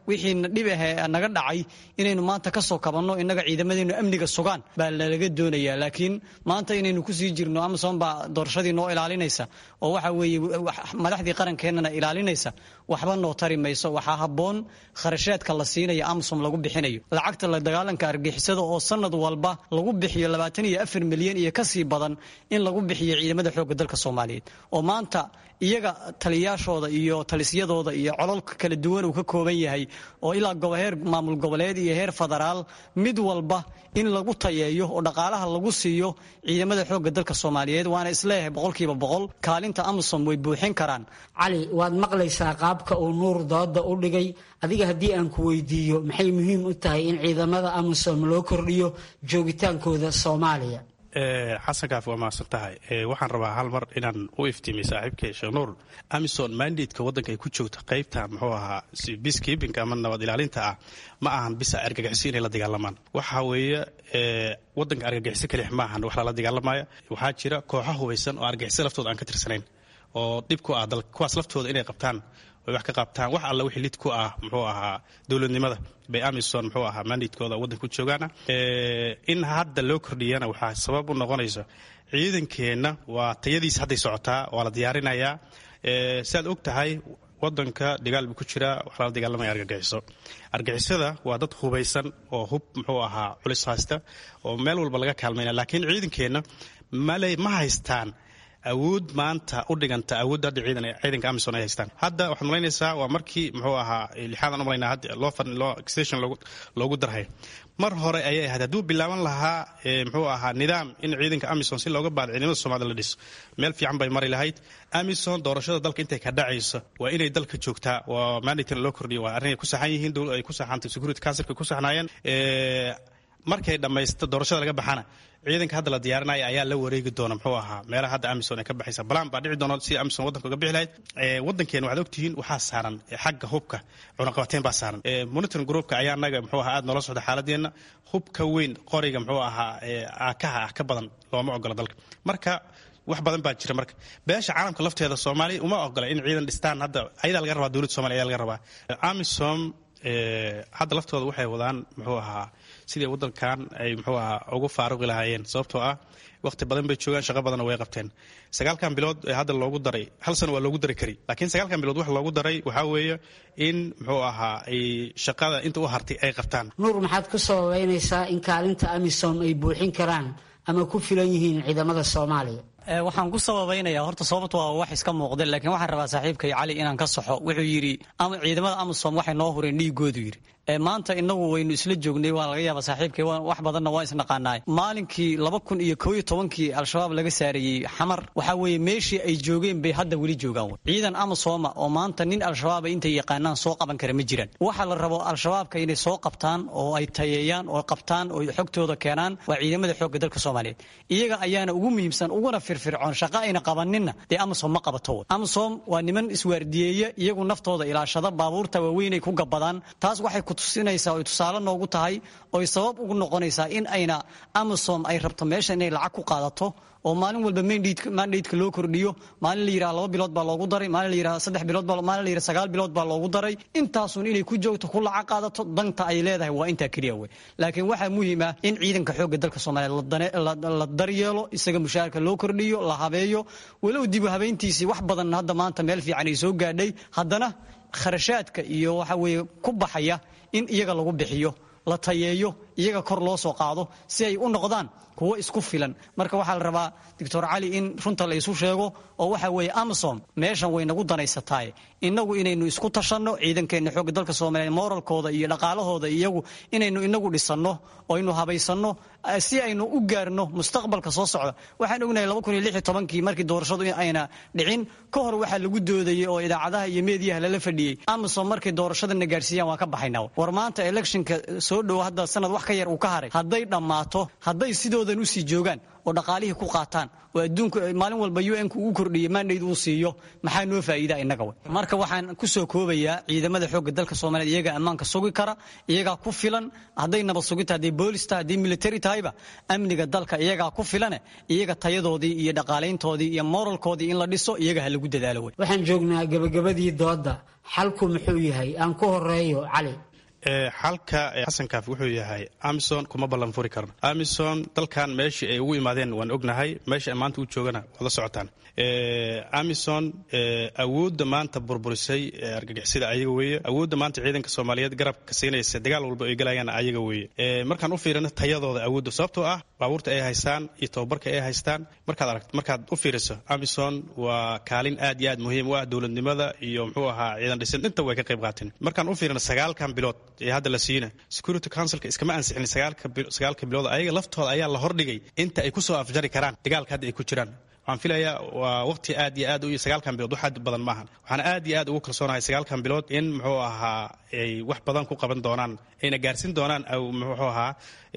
wixiina dhib ahe naga dhacay inaynu maanta ka soo kabanno innaga ciidamadeenu amniga sugaan baa lalaga doonayaa laakiin maanta inaynu kusii jirno amazon baa doorashadii noo ilaalinaysa oo waxa weeye madaxdii qarankeenana ilaalinaysa waxba noo tari mayso waxaa habboon kharashaadka la siinaya amazon lagu bixinayo lacagta la dagaalanka argixisada oo sanad walba lagu bixiyo labaatan iyo afar milyan iyo kasii badan in lagu bixiyo ciidamada xoogga dalka soomaaliyeed oo maanta iyaga taliyaashooda iyo talisyadooda iyo cololka kala duwan uu ka kooban yahay oo ilaa heer maamul goboleed iyo heer federaal mid walba in lagu tayeeyo oo dhaqaalaha lagu siiyo ciidamada xoogga dalka soomaaliyeed waana isleeyahay boqolkiiba boqol kaalinta amazon way buuxin karaan cali waad maqlaysaa qaabka uu nuur dooda u dhigay adiga haddii aan ku weydiiyo maxay muhiim u tahay in ciidamada amazon loo kordhiyo joogitaankooda soomaaliya xasan kaaf waa mahadsan tahay waxaan rabaa hal mar inaan u iftiimiy saaxiibkay sheekh nuur amison mandatka waddanka ay ku joogta qaybta muxuu ahaa biskibinka ama nabad ilaalinta ah ma ahan bisa argagixiso inay la dagaalamaan waxa weeye waddanka argagixiso kalix ma ahan wax lala dagaalamaya waxaa jira kooxo hubaysan oo argagixiso laftooda aan ka tirsanayn oo dhib ku ah dalka kuwaas laftooda inay qabtaan ay wax ka qabtaan wax alla wixii lid ku ah muxuu ahaa dowladnimada bay amison muxuu ahaa mandatkooda waddanka ku joogaana in hadda loo kordhiyana waxaa sabab u noqonaysa ciidankeenna waa tayadiisa hadday socotaa waa la diyaarinayaa siaad og tahay wadanka dagaal buu ku jiraa wax lala dagaalamaya argagixiso argixisada waa dad hubaysan oo hub muxuu ahaa culis haysta oo meel walba laga kaalmayna laakiin ciidankeenna male ma haystaan awood maanta u dhiganta awoodda hadda ciidan ciidanka amison ay haystaan hadda waxaad malaynaysaa waa markii muxuu ahaa lixaadan u malaynaa hadda loo fadhi loo extension loogu loogu darhay mar hore ayay ahayd hadduu bilaaban lahaa muxuu ahaa nidaam in ciidanka amison si looga baado ciidamada soomaalida la dhiso meel fiican bay mari lahayd amison doorashada dalka intay ka dhacayso waa inay dalka joogtaa waa mandatina loo kordhiyo waa arrin ay ku saxan yihiin dowlad ay ku saxantay security councilka ku saxnaayeen markay dhammaysto doorashada laga baxana ciidanka hadda la diyaarinaya ayaa la wareegi doona muxuu ahaa meelaha hadda amison ay ka baxaysa balan baa dhici doona si amison waddanka uga bixi lahayd waddankeena waxaad ogtihiin waxaa saaran xagga hubka cunaqabateyn baa saaran monitoring groupka ayaa naga muxuu ahaa aad noola socda xaaladeenna hubka weyn qoriga muxuu ahaa aakaha ah ka badan looma ogola dalka marka wax badan baa jira marka beesha caalamka lafteeda soomaaliya uma ogola in ciidan dhistaan hadda ayadaa laga rabaa dowladda somaliya ayaa laga rabaa amisom hadda laftooda waxay wadaan muxuu ahaa sidii waddankan ay muxuu ahaa ugu faaruqi lahaayeen sababtoo ah waqti badan bay joogaan shaqo badanna way qabteen sagaalkan bilood ee hadda loogu daray hal sano waa loogu dari kari laakiin sagaalkan bilood wax loogu daray waxaa weeye in muxuu ahaa ay shaqada inta u hartay ay qabtaan nuur maxaad ku sababeynaysaa in kaalinta amisom ay buuxin karaan ama ku filan yihiin ciidamada soomaaliya waxaan ku sababaynaya horta sababta waa wax iska muuqda laakiin waxaan rabaa saaxiibkay cali inaan ka saxo wuxuu yidhi ciidamada amasom waxay noo hureen dhiigoodu yidhi maanta inagu waynu isla joognay waa laga yaaba saaxiibkay wax badanna waa isnaqaanaay maalinkii laba kun iyo koo iyo tobankii al-shabaab laga saareeyey xamar waxaa weeye meeshii ay joogeen bay hadda weli joogaan ciidan amasoma oo maanta nin al-shabaaba intay yaqaanaan soo qaban kara ma jiraan waxa la rabo al-shabaabka inay soo qabtaan oo ay tayeeyaan oo qabtaan oo xogtooda keenaan waa ciidamada xoogga dalka soomaaliyeed iyaga ayaana ugu muhiimsan uguna firfircoon shaqo ayna qabaninna dee amasom ma qabato amasom waa niman iswaardiyeeya iyagu naftooda ilaashada baabuurta waaweynay ku gabadaan taas waxay tusinaysaa oy tusaale noogu tahay oy sabab ugu noqonaysaa in ayna amasom ay rabto meesha inay lacag ku qaadato oo maalin walba mandatka loo kordhiyo maalin la yidhaha laba bilood baa loogu daray maalin la yidhaha saddex bilood baa maalin la yidhaha sagaal bilood baa loogu daray intaasun inay ku joogto ku lacag qaadato danta ay leedahay waa intaa keliya wey laakiin waxaa muhiim ah in ciidanka xoogga dalka soomaaliyeed la daryeelo isaga mushaharka loo kordhiyo la habeeyo walow dibu habeyntiisii wax badan hadda maanta meel fiican ay soo gaadhay haddana kharashaadka iyo waxa weeye ku baxaya in iyaga lagu bixiyo la tayeeyo iyaga kor loo soo qaado si ay u noqdaan kuwo isku filan marka waxaa la rabaa doctor cali in runta la isu sheego oo waxa weeye amasom meeshan way nagu danaysataay inagu inaynu isku tashanno ciidankeenna xoogga dalka soomaaliyeed moralkooda iyo dhaqaalahooda iyagu inaynu inagu dhisanno oo aynu habaysanno si aynu u gaarno mustaqbalka soo socda waxaan ognahay laba kun iyo lix iyo tobankii markii doorashadu ayna dhicin ka hor waxaa lagu doodayey oo idaacadaha iyo meediyaha lala fadhiyey amasom markay doorashadana gaarsiiyaan waan ka baxayna war maanta electionka soo dhowo hadda sanad wax ka yar uu ka haray hadday dhammaato hadday sidoodan usii joogaan oo dhaqaalihii ku qaataan oo adduunka maalin walba un-ku uu kordhiyo mandate uu siiyo maxaa noo faa'iida innaga way marka waxaan ku soo koobayaa ciidamada xoogga dalka soomaaliyeed iyagaa ammaanka sugi kara iyagaa ku filan hadday nabad sugita hadday boolis tahay hadday military tahayba amniga dalka iyagaa ku filane iyaga tayadoodii iyo dhaqaalayntoodii iyo moralkoodii in la dhiso iyaga ha lagu dadaalo way waxaan joognaa gabagabadii doodda xalku muxuu yahay aan ku horeeyo cali xalka xasan kaafi wuxuu yahay amison kuma ballan furi karno amison dalkan meeshii ay ugu imaadeen waan ognahay meesha maanta u joogana waad la socotaan amison awoodda maanta burburisay argagixisada ayaga weeye awoodda maanta ciidanka soomaaliyeed garabka siinaysa dagaal walba ay galayaan ayaga weeye markaan u fiirino tayadooda awoodda sababtoo ah baabuurta ay haystaan iyo tababarka ay haystaan markaad aragt markaad u fiiriso amison waa kaalin aad iyo aad muhiim u ah dowladnimada iyo muxuu ahaa ciidan dhisin inta way ka qayb qaateen markaan u fiirino sagaalkan bilood ee hadda la siina security councilka iskama ansixin sagaalka bilood ayaga laftooda ayaa la hordhigay inta ay kusoo afjari karaan dagaalka hadda ay ku jiraan waxaan filayaa waa waqti aad iyo aad u sagaalkan bilood wax aad badan maahan waxaan aad iyo aad ugu kalsoonahay sagaalkan bilood in muxuu ahaa ay wax badan ku qaban doonaan ayna gaarsin doonaan muxuu ahaa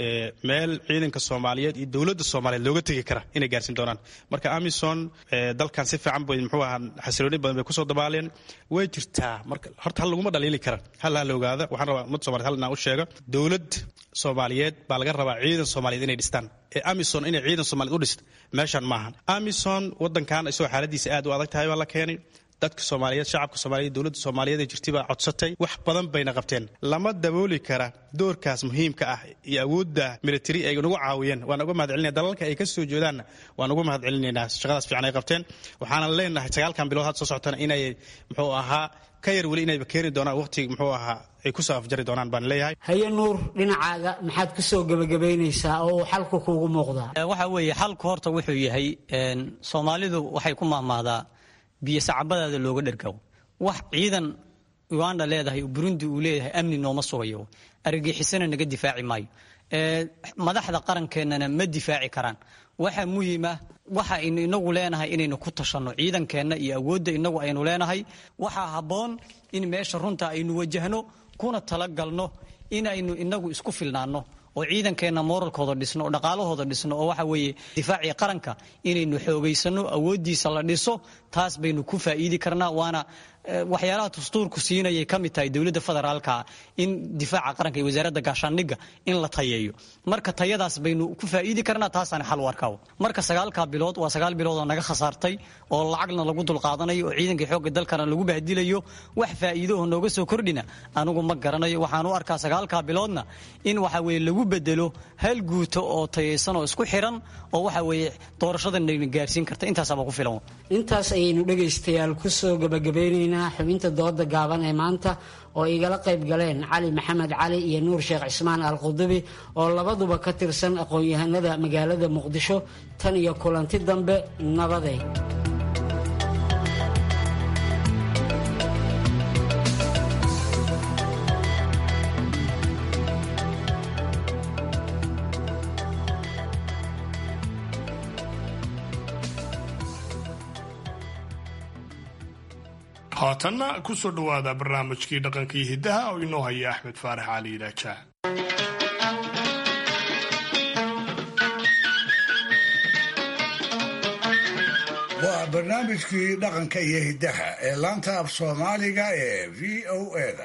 meel ciidanka soomaaliyeed iyo dowladda soomaaliyeed looga tegi kara inay gaarsin doonaan marka amison dalkan si fiican bay muxuu ahaa xasilooni badan bay kusoo dabaaleen way jirtaa marka horta hal laguma dhaliili kara hal ha la ogaada waxaan rabaa ummadda somaliyed hal inaan u sheego dowlad soomaaliyeed baa laga rabaa ciidan soomaaliyeed inay dhistaan ee amison inay ciidan soomaliyeed u dhist meeshan maahan amison wadankan isagoo xaaladiisa aad u adag tahay baa la keenay dadka soomaaliyeed shacabka soomaaliyeed dowladda soomaaliyeed ee jirtay baa codsatay wax badan bayna qabteen lama dabooli kara doorkaas muhiimka ah iyo awoodda military ay nagu caawiyeen waan uga mahad celinaya dalalka ay ka soo jeedaanna waan uga mahad celinaynaa shaqadaas fiican ay qabteen waxaana leenahay sagaalkan bilood had soo socotana inay muxuu ahaa ka yar weli inayba keeni doonaan waqti muxuu ahaa ay kusoo afjari doonaan baan leeyahay haye nuur dhinacaaga maxaad ku soo gebagabaynaysaa oo uu xalku kuugu muuqdaa waxa weeye xalku horta wuxuu yahay soomaalidu waxay ku mahmaadaa biyo sacabadaada looga dhergawo wax ciidan uganda leedahay burundi uu leeyahay amni nooma sugayo argagixisana naga difaaci maayo madaxda qarankeenana ma difaaci karaan waxa muhiima waxa aynu inagu leenahay inaynu ku tashanno ciidankeenna iyo awoodda inagu aynu leenahay waxaa habboon in meesha runta aynu wajahno kuna talagalno inaynu inagu isku filnaanno oo ciidankeenna moralkooda dhisno oo dhaqaalahooda dhisno oo waxa weeye difaacii qaranka inaynu xoogaysano awooddiisa la dhiso taas baynu ku faa'iidi karnaa waana waxyaalaha dastuurku siinayay ka mid tahay dowladda federaalka in difaaca qaranka iyo wasaaradda gaashaandhigga in la tayeeyo marka tayadaas baynu ku faa'iidi karnaa taasaan xal u arkaa marka sagaalkaa bilood waa sagaal bilood oo naga khasaartay oo lacagna lagu dulqaadanayo oo ciidankii xoogga dalkana lagu bahdilayo wax faa'iido oo nooga soo kordhina anigu ma garanayo waxaan u arkaa sagaalkaa biloodna in waxa weeye lagu bedelo hal guuto oo tayaysan oo isku xiran oo waxa weeye doorashadana gaarsiin karta intaasaaba ku filan intaas ayaynu dhegaystayaal ku soo gabagabaynaynaa xubinta dooda gaaban ee maanta oo igala qayb galeen cali maxamed cali iyo nuur sheekh cismaan al qudubi oo labaduba ka tirsan aqoon-yahanada magaalada muqdisho tan iyo kulanti dambe nabaday haatanna ku soo dhowaada barnaamijkii dhaqanka iyo hiddaha oo inoo haya axmed faarax cali idaajaah waa barnaamijkii dhaqanka iyo hiddaha ee laanta af soomaaliga ee v o eda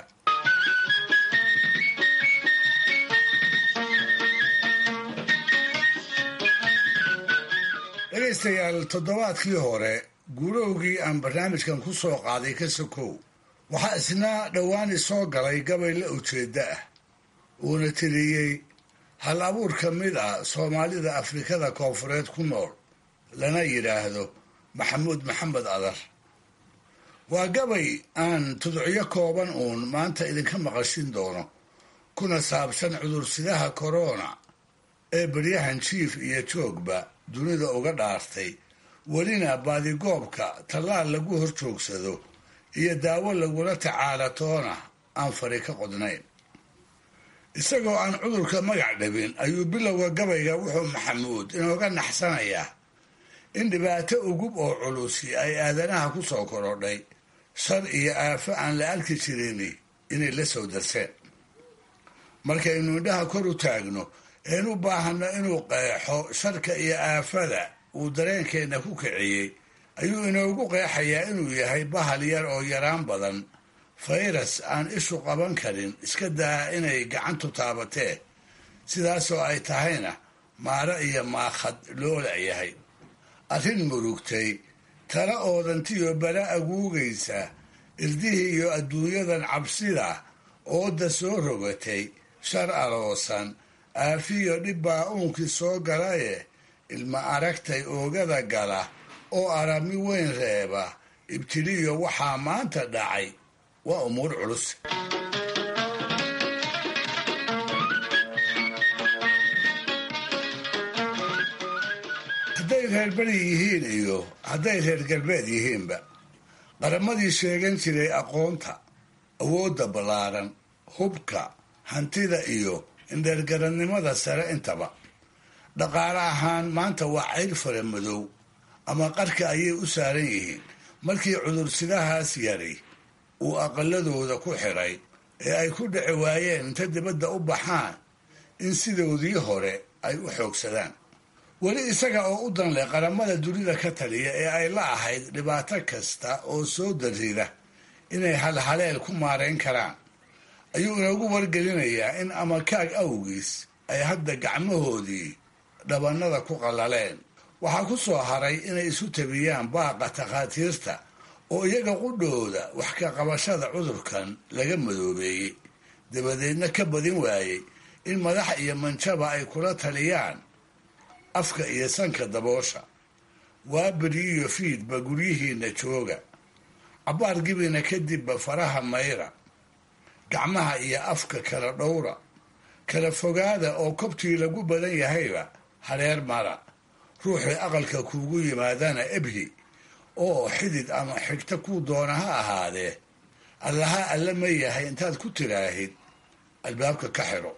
dhegaystayaal toddobaadkii hore guurowgii aan barnaamijkan ku soo qaaday ka sokow waxaa isna dhowaani soo galay gabay la ujeedda ah uuna tiriyey hal abuur ka mid ah soomaalida afrikada koonfureed ku nool lana yidhaahdo maxamuud maxamed adar waa gabay aan tudcyo kooban uun maanta idinka maqashin doono kuna saabsan cudursidaha korona ee baryahan jiif iyo joogba dunida uga dhaartay welina baadigoobka tallaal lagu hor joogsado iyo daawo lagula tacaala toona aan fari ka qodnayn isagoo aan cudurka magac dhabin ayuu bilowga gabayga wuxuu maxamuud inooga naxsanayaa in dhibaato ugub oo culusi ay aadanaha ku soo korodhay shar iyo aafo aan la arki jirini inay la soo darseen markaynu indhaha kor u taagno een u baahanno inuu qeexo sharka iyo aafada uu dareenkeenna ku kiciyey ayuu inoogu qeexayaa inuu yahay bahal yar oo yaraan badan fayras aan ishu qaban karin iska daa inay gacantu taabatee sidaasoo ay tahayna maaro iyo maakhad loo layahay arrin murugtay tala oodantiyo bala aguugaysa irdihii iyo adduunyadan cabsida ooda soo rogatay shar aloosan aafiyo dhibbaa uunkii soo galaye ilma aragtay oogada gala oo arami weyn reeba ibtiliyo waxaa maanta dhacay waa umuur culus hadday reer beri yihiin iyo hadday reer galbeed yihiinba qaramadii sheegan jiray aqoonta awoodda ballaaran hubka hantida iyo indheergarannimada sare intaba dhaqaale ahaan maanta waa cayl fara madow ama qarka ayay u saaran yihiin markii cudursidahaas yari uu aqaladooda ku xidhay ee ay ku dhici waayeen inta dibadda u baxaan in sidoodii hore ay u xoogsadaan weli isaga oo u danleh qaramada dunida ka taliya ee ay la ahayd dhibaato kasta oo soo darrida inay halhaleel ku maarayn karaan ayuu inoogu wargelinayaa in amakaag awgiis ay hadda gacmahoodii dhabannada ku qallaleen waxaa ku soo haray inay isu tabiyaan baaqa takhaatiirta oo iyaga qudhooda wax ka qabashada cudurkan laga madoobeeyey dabadeedna ka badin waayey in madax iyo manjaba ay kula taliyaan afka iyo sanka daboosha waa beri iyo fiidba guryihiinna jooga cabbaar gibina kadibba faraha mayra gacmaha iyo afka kala dhowra kala fogaada oo kobtii lagu badan yahayba hareer mara ruuxii aqalka kuugu yimaadana ebhi oo xidid ama xigta kuu doona ha ahaadee allaha alla ma yahay intaad ku tiraahid albaabka ka xidho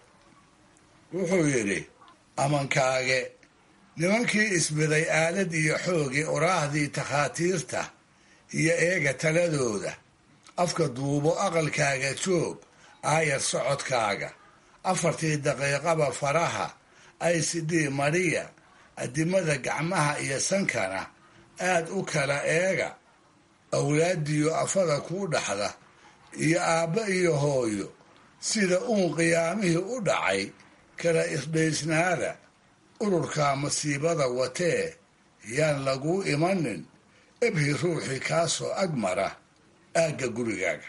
wuxuu yidhi amankaage nimankii isbiday aalad iyo xoogii oraahdii takhaatiirta iyo eega taladooda afka duubo aqalkaaga joog aayar socodkaaga afartii daqiiqaba faraha icd mariya adimada gacmaha iyo sankana aad u kala eega awlaadiyo afada kuu dhaxda iyo aabba iyo hooyo sida uun qiyaamihii u dhacay kala isdhaysnaada ururka masiibada watee yaan laguu imanin ebhi ruuxii kaasoo ag mara aagga gurigaaga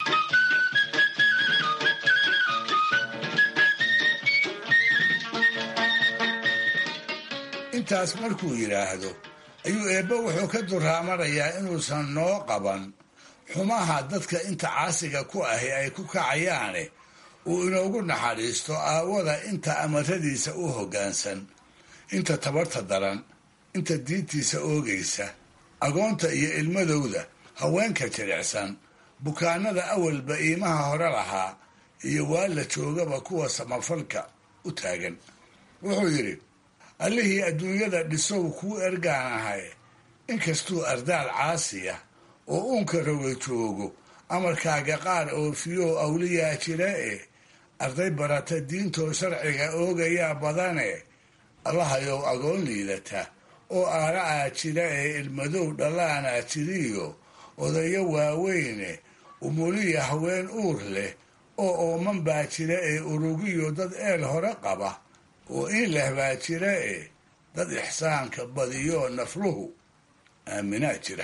intaas markuu yidhaahdo ayuu eebbe wuxuu ka duraamanayaa inuusan noo qaban xumaha dadka inta caasiga ku ahi ay ku kacayaane uu inoogu naxariisto aawada inta amaradiisa u hoggaansan inta tabarta daran inta diintiisa oogaysa agoonta iyo ilmadowda haweenka jilicsan bukaanada awalba iimaha hore lahaa iyo waa la joogaba kuwa samafalka u taagan wuxuu yidhi allihii adduunyada dhisow kuu ergaan ahay inkastuu ardaal caasiya oo uunka roga joogo amarkaaga qaar oofiyow awliyaa jira e arday barata diintoo sharciga oogayaa badane allahayow agoon liidata oo aara'aa jira ee ilmadow dhallaanaa jiriyo odayo waaweyne umuliya haween uur leh oo ooman baa jira ee urugiyo dad eel hore qaba oo in leh baa jira e dad ixsaanka badiyo nafluhu aaminaa jira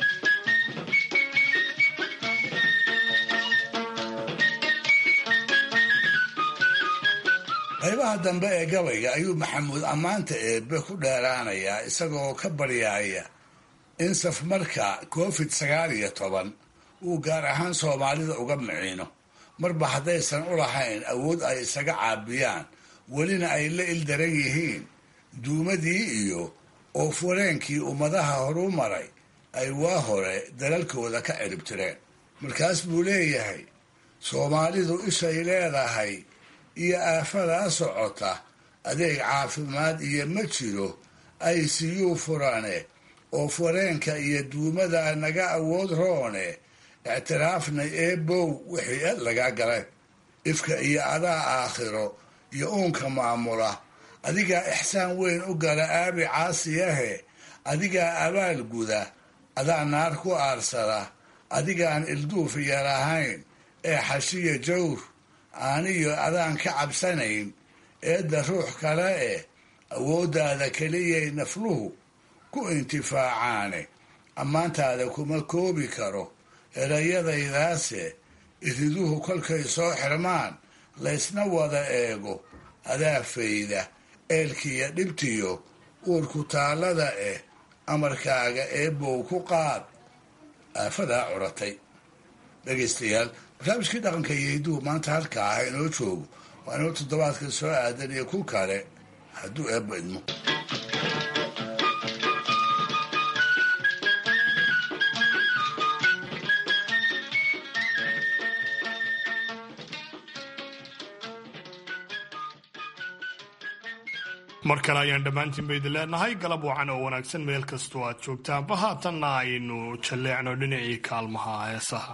qaybaha dambe ee gabayga ayuu maxamuud ammaanta eebbe ku dheeraanayaa isagoo ka baryaaya in safmarka covid sagaal iyo toban uu gaar ahaan soomaalida uga miciino marba haddaysan u lahayn awood ay isaga caabiyaan welina ay la ildaran yihiin duumadii iyo oofwareenkii ummadaha horuu maray ay waa hore dalalkooda ka ciribtireen markaas buu leeyahay soomaalidu ishay leedahay iyo aafadaa socota adeeg caafimaad iyo ma jiro ay siyuu furane oofwareenka iyo duumada naga awood roone ictiraafna eebow wixii ed lagaa galeen ifka iyo adaa aakhiro iyo uunka maamula adigaa ixsaan weyn u gala aabi caasiyahe adigaa abaal guda adaa naar ku aarsada adigaan ilduuf yar ahayn ee xashiya jawr aaniyo adaan ka cabsanayn eedda ruux kale eh awooddaada keliyay nafluhu ku intifaacaane ammaantaada kuma koobi karo erayadaydaase iriduhu kolkay soo xirmaan laysna wada eego adaa fayda eelkiiyo dhibtiyo uurku taallada eh amarkaaga eebbow ku qaad aafadaa curatay dhegaystayaal barnaamijkii dhaqanka iyo hidduhu maanta halkaa ah inoo joogo waa inoo toddobaadka soo aadan iyo ku kale hadduu eebba idmo mar kale ayaan dhammaantiin ba idin leenahay galab wacan oo wanaagsan meel kastoo aad joogtaanba haatanna aynu jalleecno dhinacii kaalmaha heesaha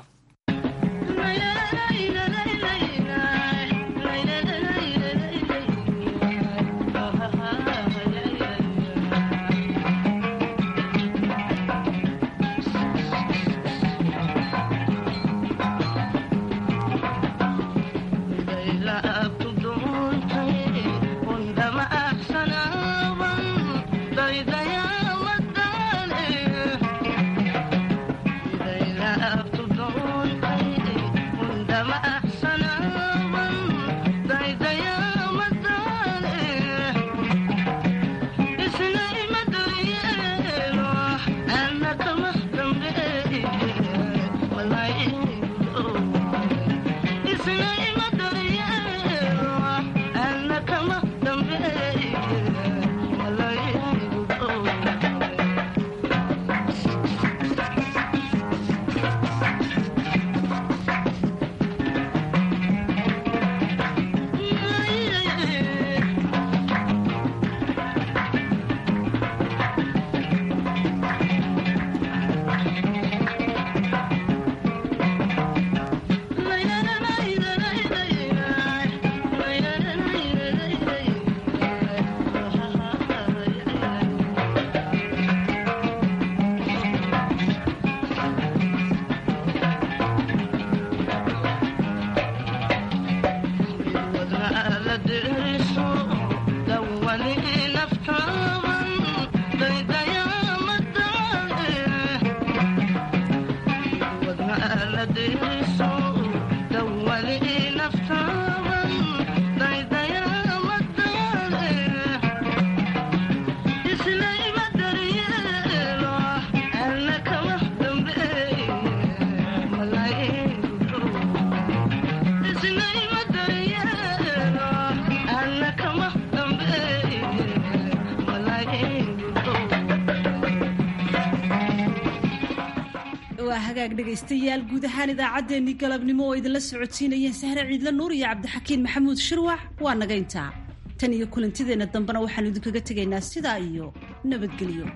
hagaag dhegaystayaal guud ahaan idaacaddeenii galabnimo oo idinla socotiinayeen sahre ciidle nuur iyo cabdixakiin maxamuud shirwax waa naga intaa tan iyo kulantideenna dambena waxaanu idinkaga tegaynaa sidaa iyo nabadgelyo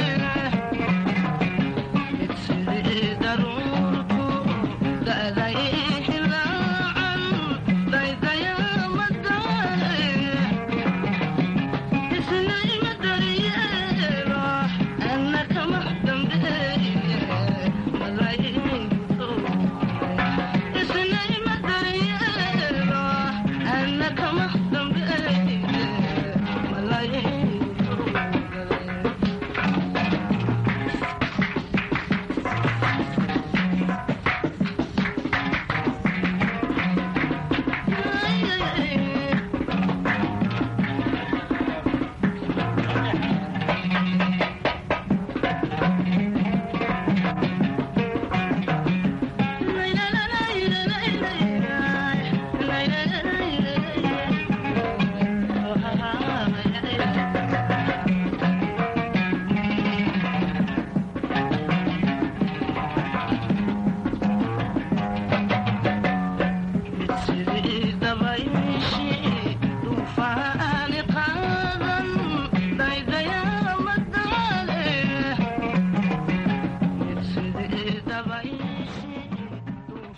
daruurku da'day